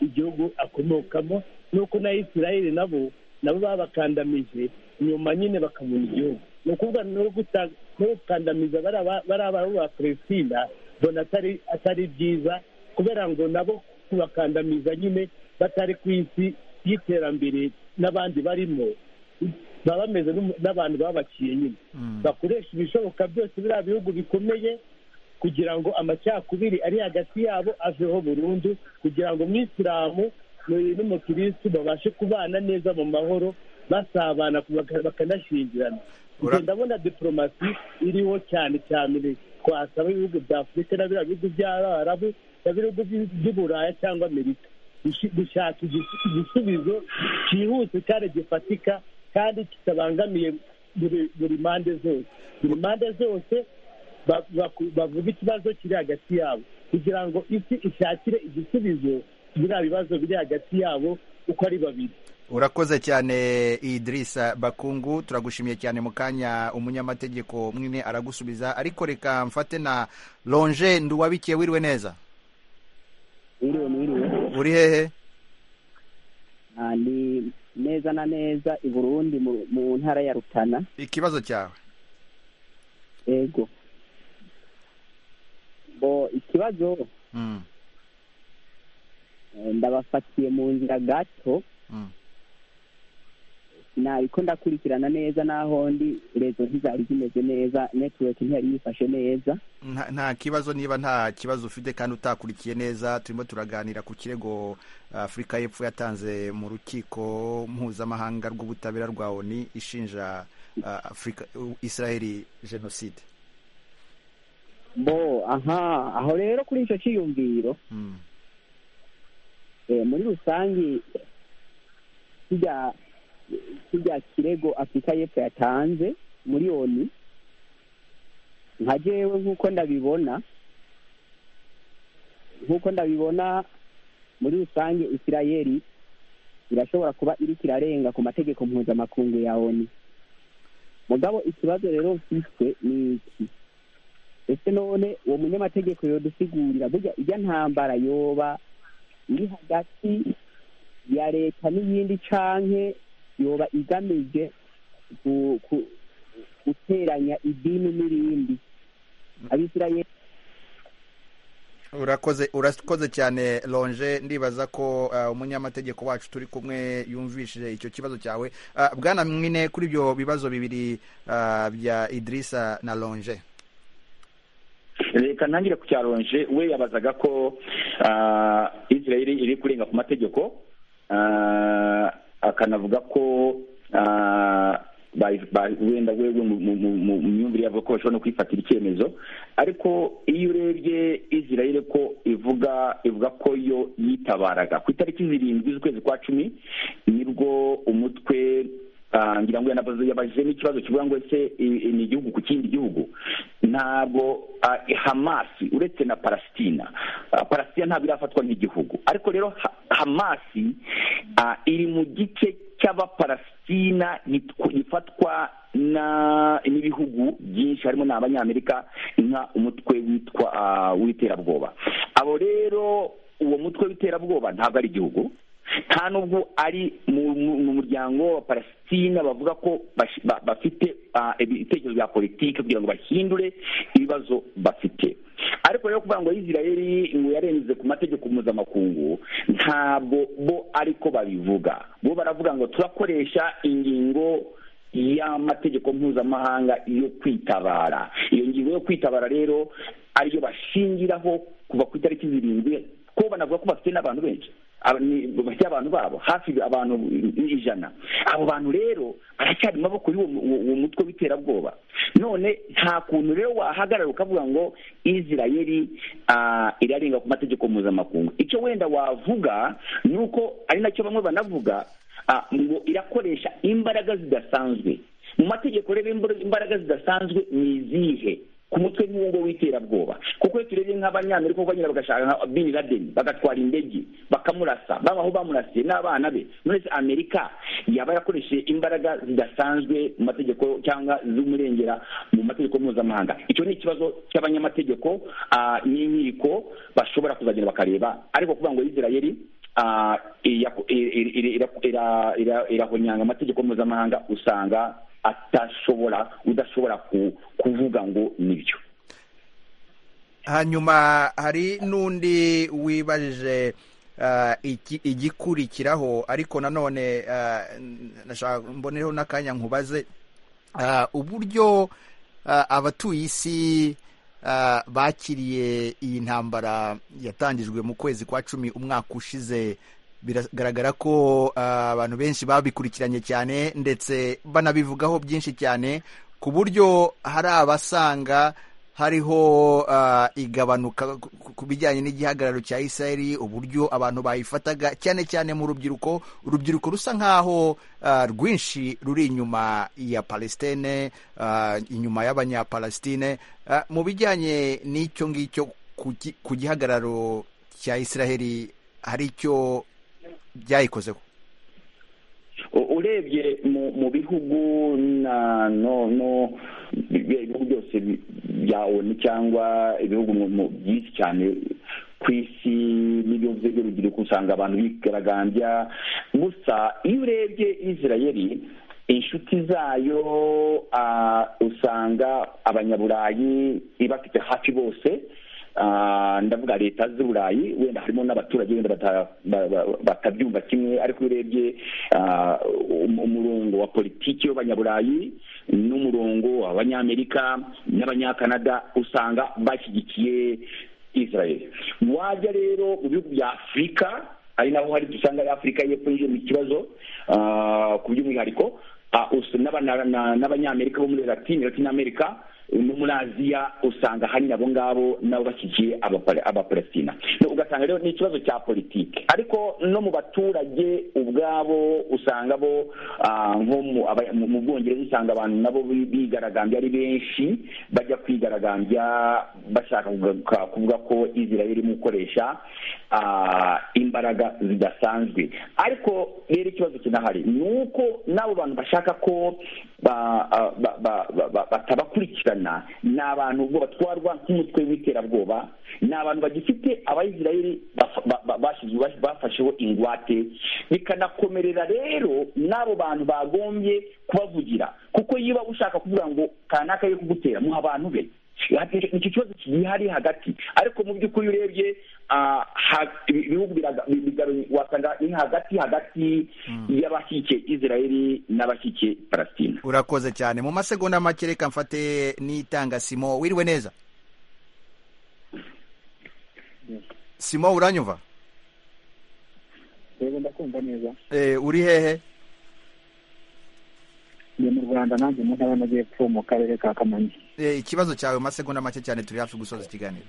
igihugu akomokamo nuko na isirayeli nabo nabo babakandamije nyuma nyine bakabona igihugu ni ukuvuga no guta- no gukandamiza bariya ba palestina mbona atari atari byiza kubera ngo nabo kubakandamiza nyine batari ku isi y'iterambere n'abandi barimo baba bameze n'umu- n'abantu babaciye nyine bakoresha ibishoboka byose biriya bihugu bikomeye kugira ngo amacakubiri ari hagati yabo aveho burundu kugira ngo umwisilamu n'uyu n'umukirisitu babashe kubana neza mu mahoro basabana baka- bakanashyingirana Njye ndabona diporomasi iriho cyane cyane twasaba ibihugu bya afurika na biriya bihugu by'abarabu na biriya bihugu by'i- by'i buraya cyangwa amerika gushi- gushaka igis- igisubizo cyihuse kandi gifatika kandi kitabangamiye buri- buri mpande zose buri mpande zose ba- baku- bavuga ikibazo kiri hagati yabo kugira ngo isi ishakire igisubizo biriya bibazo biri hagati yabo uko ari babiri urakoze cyane idirisa bakungu turagushimiye cyane mu kanya umunyamategeko mwine aragusubiza ariko reka mfate na lonje nduwabikiye wiriwe neza Mwiriwe mwiriwe. uri hehe Ah, Ni neza na neza i Burundi mu- mu ntara ya Rutana. ikibazo cyawe Ego. Bo ikibazo Mm, eh, ndabafatiye mu nzira gato mm. nabiko ndakurikirana neza n'aho ndi rezo ntizari zimeze neza netiweki ntiyari yifashe neza nta nta kibazo niba nta kibazo ufite kandi utakurikiye neza turimo turaganira ku kirego afurika y'epfo yatanze mu rukiko mpuzamahanga rw'ubutabera rwa oni ishinja ah, afurika israeli jenoside bo aha aho rero kuri icyo cyiyumviro Mm. eh, muri rusange kijya kijya kirego afurika y'epfo yatanze muri oni nka jewe nk'uko ndabibona nk'uko ndabibona muri rusange isirayeli irashobora kuba iriko irarenga ku mategeko mpuzamakungu ya oni mugabo ikibazo rero mfise ni iki ese none uwo munyamategeko yodusigurira burya ijya ntambara yoba iri hagati ya leta n'iyindi canke yoba igamije ku- ku- guteranya idini n'irindi abisirayeli urakoze urakoze cyane lonje ndibaza ko uh, umunyamategeko wacu turi kumwe yumvishije icyo kibazo cyawe uh, bwana mwine kuri ibyo bibazo bibiri uh, bya idirisa na lonje reka ntangire ku cyaronje we yabazaga ko ah, israel iri kurenga ku mategeko ah, akanavuga ko ah, ba- ba- wenda wewe mu- mu- mu- mu mu myumvire yavuga ko bashobora no kwifatira icyemezo ariko iyo urebye israel ko ivuga ivuga ko yo yitabaraga ku itariki zirindwi z'ukwezi kwa cumi nibwo umutwe ah, ngira ngo yanabaze- yabajije n'ikibazo kivuga ngo ese i- i- ni igihugu ku kindi gihugu ntabwo ah, hamasi uretse na palesitina Ah, palesitina ntabwo irafatwa nk'igihugu ariko rero ha- hamasi ah, iri mu gice cy'abapalesitina gitw- gifatwa na- n'ibihugu byinshi harimo n'abanyamerika nka umutwe witwa ah, w'iterabwoba abo rero uwo mutwe w'iterabwoba ntabwo ari igihugu nta nubwo ari mu mu- mu muryango wa palesitina bavuga ko bash- ba- bafite ah, ibitekerezo bya politiki kugira ngo bahindure ibibazo bafite ariko rero kuvuga ngo israeli ngo yarenze ku mategeko mpuzamakungu ntabwo bo ariko babivuga bo baravuga ngo turakoresha ingingo y'amategeko mpuzamahanga yo kwitabara iyo ngingo yo kwitabara rero ariyo bashingiraho kuva ku itariki zirindwi ko banavuga ko bafite n'abantu benshi aba- ni- bafite abantu babo hafi abantu ijana abo bantu rero baracyari mu maboko y'uwo mu- uwo mutwe w'iterabwoba none nta kuntu rero wahagarara ukavuga ngo israeli ah, irarenga ku mategeko mpuzamakungu icyo wenda wavuga ni uko ari nacyo bamwe banavuga ah, ngo irakoresha imbaraga zidasanzwe mu mategeko rero imbara- imbaraga zidasanzwe ni izihe ku mutwe nk'uwo nguwo w'iterabwoba kuko iyo turebye nk'abanyamerika kuko nyine bagashaka nka bin laden bagatwara indege bakamurasa baba aho bamurasiye n'abana be none se amerika yaba yakoresheje imbaraga zidasanzwe mu mategeko cyangwa z'umurengera mu mategeko mpuzamahanga icyo ni ikibazo cy'abanyamategeko ah, n'inkiko bashobora kuzagenda bakareba ariko kuvuga ngo israeli ah, iya- ira- ira- ira- ira- ira- irahonyanga amategeko mpuzamahanga usanga atashobora udashobora ku- kuvuga ngo nibyo hanyuma hari n'undi wibajije uh, iki- igikurikiraho ariko nanone uh, n- nashaka mbonereho n'akanya nkubaze uh, uburyo uh, abatuye isi uh, bakiriye iyi ntambara yatangijwe mu kwezi kwa cumi umwaka ushize biragaragara ko uh, abantu benshi babikurikiranye cyane ndetse banabivugaho byinshi cyane ku buryo hari abasanga hariho uh, igabanuka ku- ku- ku bijyanye n'igihagararo cya isirayeli uburyo abantu bayifataga cyane cyane mu rubyiruko urubyiruko rusa nk'aho uh, rwinshi ruri inyuma ya palestine uh, inyuma y'abanyapalestine uh, mu bijyanye n'icyo ngicyo ku gi- ku gihagararo cya isirayeli hari icyo byayikozeho U- urebye mu mu bihugu na no no biriya ibihugu byose bi- bya onu cyangwa ibihugu mu- mu- byinshi cyane ku isi n'ibihugu by'urubyiruko usanga abantu bigaragambya gusa iyo urebye israeli inshuti zayo ah, usanga abanyaburayi ibafite hafi bose Ah, ndavuga leta z'uburayi wenda harimo n'abaturage wenda bata- ba- ba- batabyumva kimwe ariko iyo urebye ah, um- umurongo wa politiki w'abanyaburayi n'umurongo w'abanyamerika n'abanyakanada usanga bashyigikiye israel wajya rero mu bihugu bya afurika ari naho hari dusanga ari afurika y'epfo yinjiye mu kibazo ah, ku by'umwihariko ah, us- n'aba- na- na- n'abanyamerika bo muri latine latine amerika no muri aziya usanga ahanini abo ngabo nabo bashyigikiye abapale- abapalestina No, ugasanga rero ni ikibazo cya politiki ariko no mu baturage ubwabo usanga bo ah, nko mu aba- mu- mu bwongereza usanga abantu nabo bi- bigaragambya ari benshi bajya kwigaragambya bashaka kuga- kuvuga ko israel irimo gukoresha imbaraga zidasanzwe ariko rero ikibazo kinahari ni uko n'abo bantu bashaka ko ba- ah, ba- ba- ba- ba- batabakurikirana ni abantu ubwo batwarwa nk'umutwe w'iterabwoba ni abantu bagifite abayisirayeli baf- ba- ba- bashize- baf- bafasheho ingwate bikanakomerera rero n'abo bantu bagombye kubavugira kuko yiba ushaka kuvuga ngo kanaka yo kugutera muha abantu be icyo kibazo gihari hagati ariko mu by'ukuri iyo urebye ah, ha- ibihugu biraga- bi- bigaru- wasanga ni hagati hagati y'abashyigikiye israeli n'abashyigikiye palestina urakoze cyane mu masegonda make reka mfate n'itanga simo wiriwe neza simo uranyumva yego ndakumva neza Eh, uri hehe ndi mu rwanda nanjye mu ntara y'amajyepfo mu karere ka kamonyi Eh, ikibazo cyawe mu masegonda make cyane turi hafi gusoza ikiganiro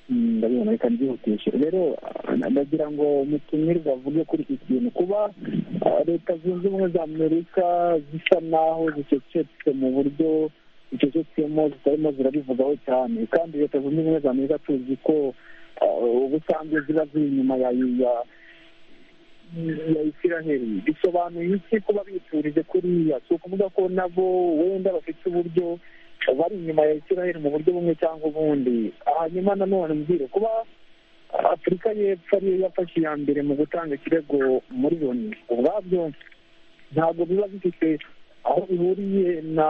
Mm, ndabibona reka mbyihutishe rero ah, ndagira ngo mutumirwa avuge kuri iki kintu kuba ah, leta zunze ubumwe za amerika zisa naho zicecetse mu buryo zicecetsemo zitarimo zirabivugaho cyane kandi leta zunze ubumwe za amerika tuzi ko ah, ubusanzwe ziba ziri inyuma ya ya- ya isiraheli bisobanuye iki kuba biturije kuriya si ukuvuga ko nabo wenda bafite uburyo bari inyuma ya isiraheli mu buryo bumwe cyangwa ubundi hanyuma nanone mbwire kuba afurika y'epfo ariyo yafashe iya mbere mu gutanga ikirego muri loni ubwabyo ntabwo biba bifite aho bihuriye na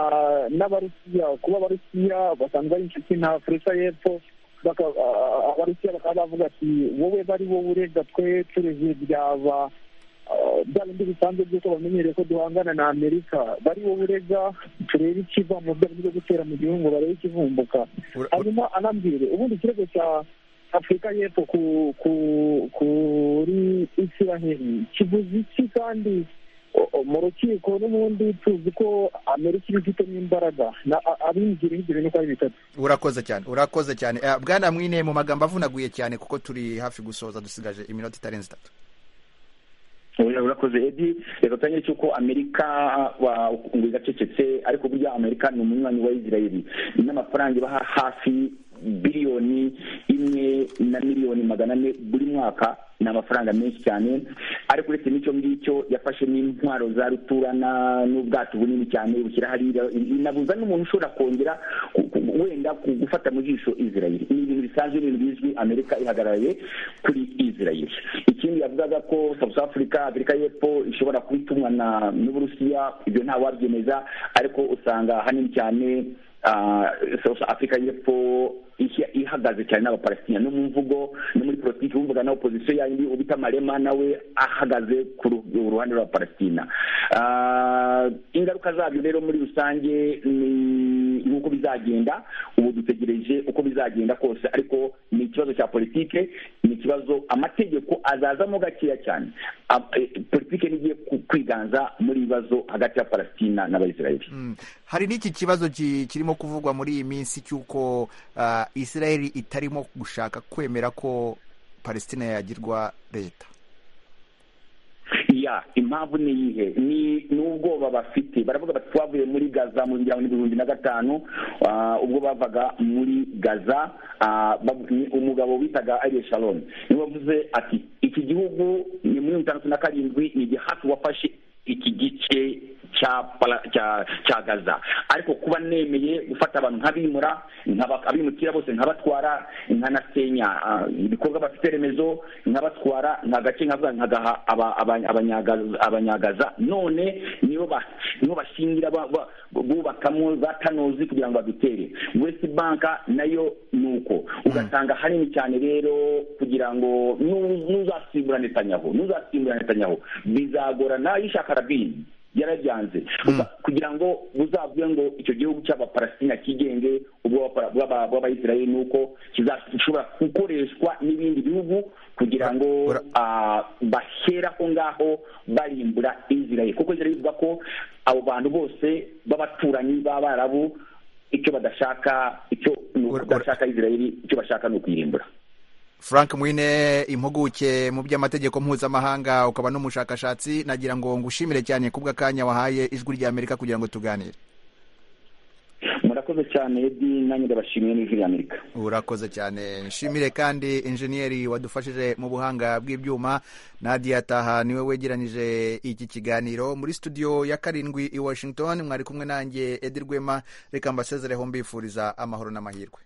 n'abarusiya kuba abarusiya basanzwe ari inshuti na afurika y'epfo baka- ah, abarusiya bakaba bavuga ati wowe bari wowe urega twe tureze byaba ah, bya bindi bisanzwe by'uko bamenyereye ko duhangana na amerika bari wowe urega turebe ikiva mu byo byo gutera mu gihugu barebe ikivumbuka hanyuma anambwire ubundi ikirego cya afurika y'epfo ku ku kuri isiraheli kivuze iki kandi o- o- mu rukiko n'ubundi tuzi ko amerika iba ifitemo imbaraga na- a- abinjira ibyo bintu uko ari bitatu urakoze cyane urakoze cyane Eh, bwana mwine mu magambo avunaguye cyane kuko turi hafi gusoza dusigaje iminota itarenze itatu Oya, urakoze edi reka tangire cy'uko amerika wa- ngo igacecetse ariko burya amerika ni umunywanyi wa israeli n'amafaranga ibaha hafi biliyoni imwe na miliyoni magana ane buri mwaka ni amafaranga menshi cyane ariko uretse n'icyo ngicyo yafashe n'intwaro za ruturana n'ubwato bunini cyane bushyira hariya inabuza n'umuntu ushobora kongera ku- ku- wenda ku gufata mu jisho israeli ni ibintu bisanzwe ni ibintu bizwi amerika ihagarariye kuri israeli ikindi yavugaga ko south africa afurika y'epfo ishobora kuba itumwa na- n'uburusiya ibyo ntawabyemeza ariko usanga hanini cyane ah, south africa y'epfo ishya- ihagaze cyane n'abapalestina no mu mvugo no muri politiki wumvaga na opozisiyo yandi ubita marema nawe ahagaze ku ru- uruhande rwa palestina Ah, ingaruka zabyo rero muri rusange ni nk'uko bizagenda ubu dutegereje uko bizagenda kose ariko ni ikibazo cya politike ni ikibazo amategeko azazamo gakeya cyane Ab- eh, politike nigiye ku- kwiganza muri ibi bibazo hagati ya palestina n'abayisiraheli Mm. hari n'iki kibazo ki- kirimo kuvugwa muri iyi minsi cy'uko ah, isiraheli itarimo gushaka kwemera ko palestina yagirwa leta ya impamvu ni iyihe ni ni ubwoba bafite baravuga bati twavuye muri gaza mu ngira ngo ni ibihumbi na gatanu ah, ubwo bavaga muri gaza ah, bav- ni umugabo witaga ariye sharon niwe wavuze ati iki gihugu ni muri mirongo itandatu na karindwi ni igihafi wafashe iki gice cya para- cya cya gaza ariko kuba nemeye gufata abantu nk'abimura nk'aba- abimukira bose nkabatwara nkanasenya ah, ibikorwa bafite remezo nkabatwara nka gace nkavuga nkagaha aba- aba- abanyagaza- abanyagaza none nibo ba- nibo bashingira ba- ba- bubakamo za kanozi kugira ngo badutere west bank nayo ni uko ugasanga hanini cyane rero kugira ngo nu- n'uzasimbura netanyaho n'uzasimbura netanyaho bizagorana yishaka rabini yarabyanze Uga- kugira ngo buzavuge ngo icyo gihugu cy'abapalestina kigenge ubw'abapara- bw'aba- bw'abayisiraheli ni uko kizashobora gukoreshwa n'ibindi bihugu kugira ngo ah, bahera ko ngaho barimbura israeli kuko israeli ivuga ko abo bantu bose b'abaturanyi b'abarabu icyo badashaka icyo ni ukudashaka israeli icyo bashaka ni ukuyirimbura frank mwine impuguke mu by'amategeko mpuzamahanga ukaba n'umushakashatsi nagira ngo ngushimire cyane kubw'akanya wahaye ijwi ry'amerika kugira ngo tuganire murakoze cyane edi nanjye ndabashimiye n'ijwi ry'amerika urakoze cyane nshimire kandi injeniyeri wadufashije mu buhanga bw'ibyuma nadia taha niwe wegeranyije iki kiganiro muri studio ya karindwi i washington mwari kumwe nanjye edi rwema reka mbasezereho mbifuriza amahoro n'amahirwe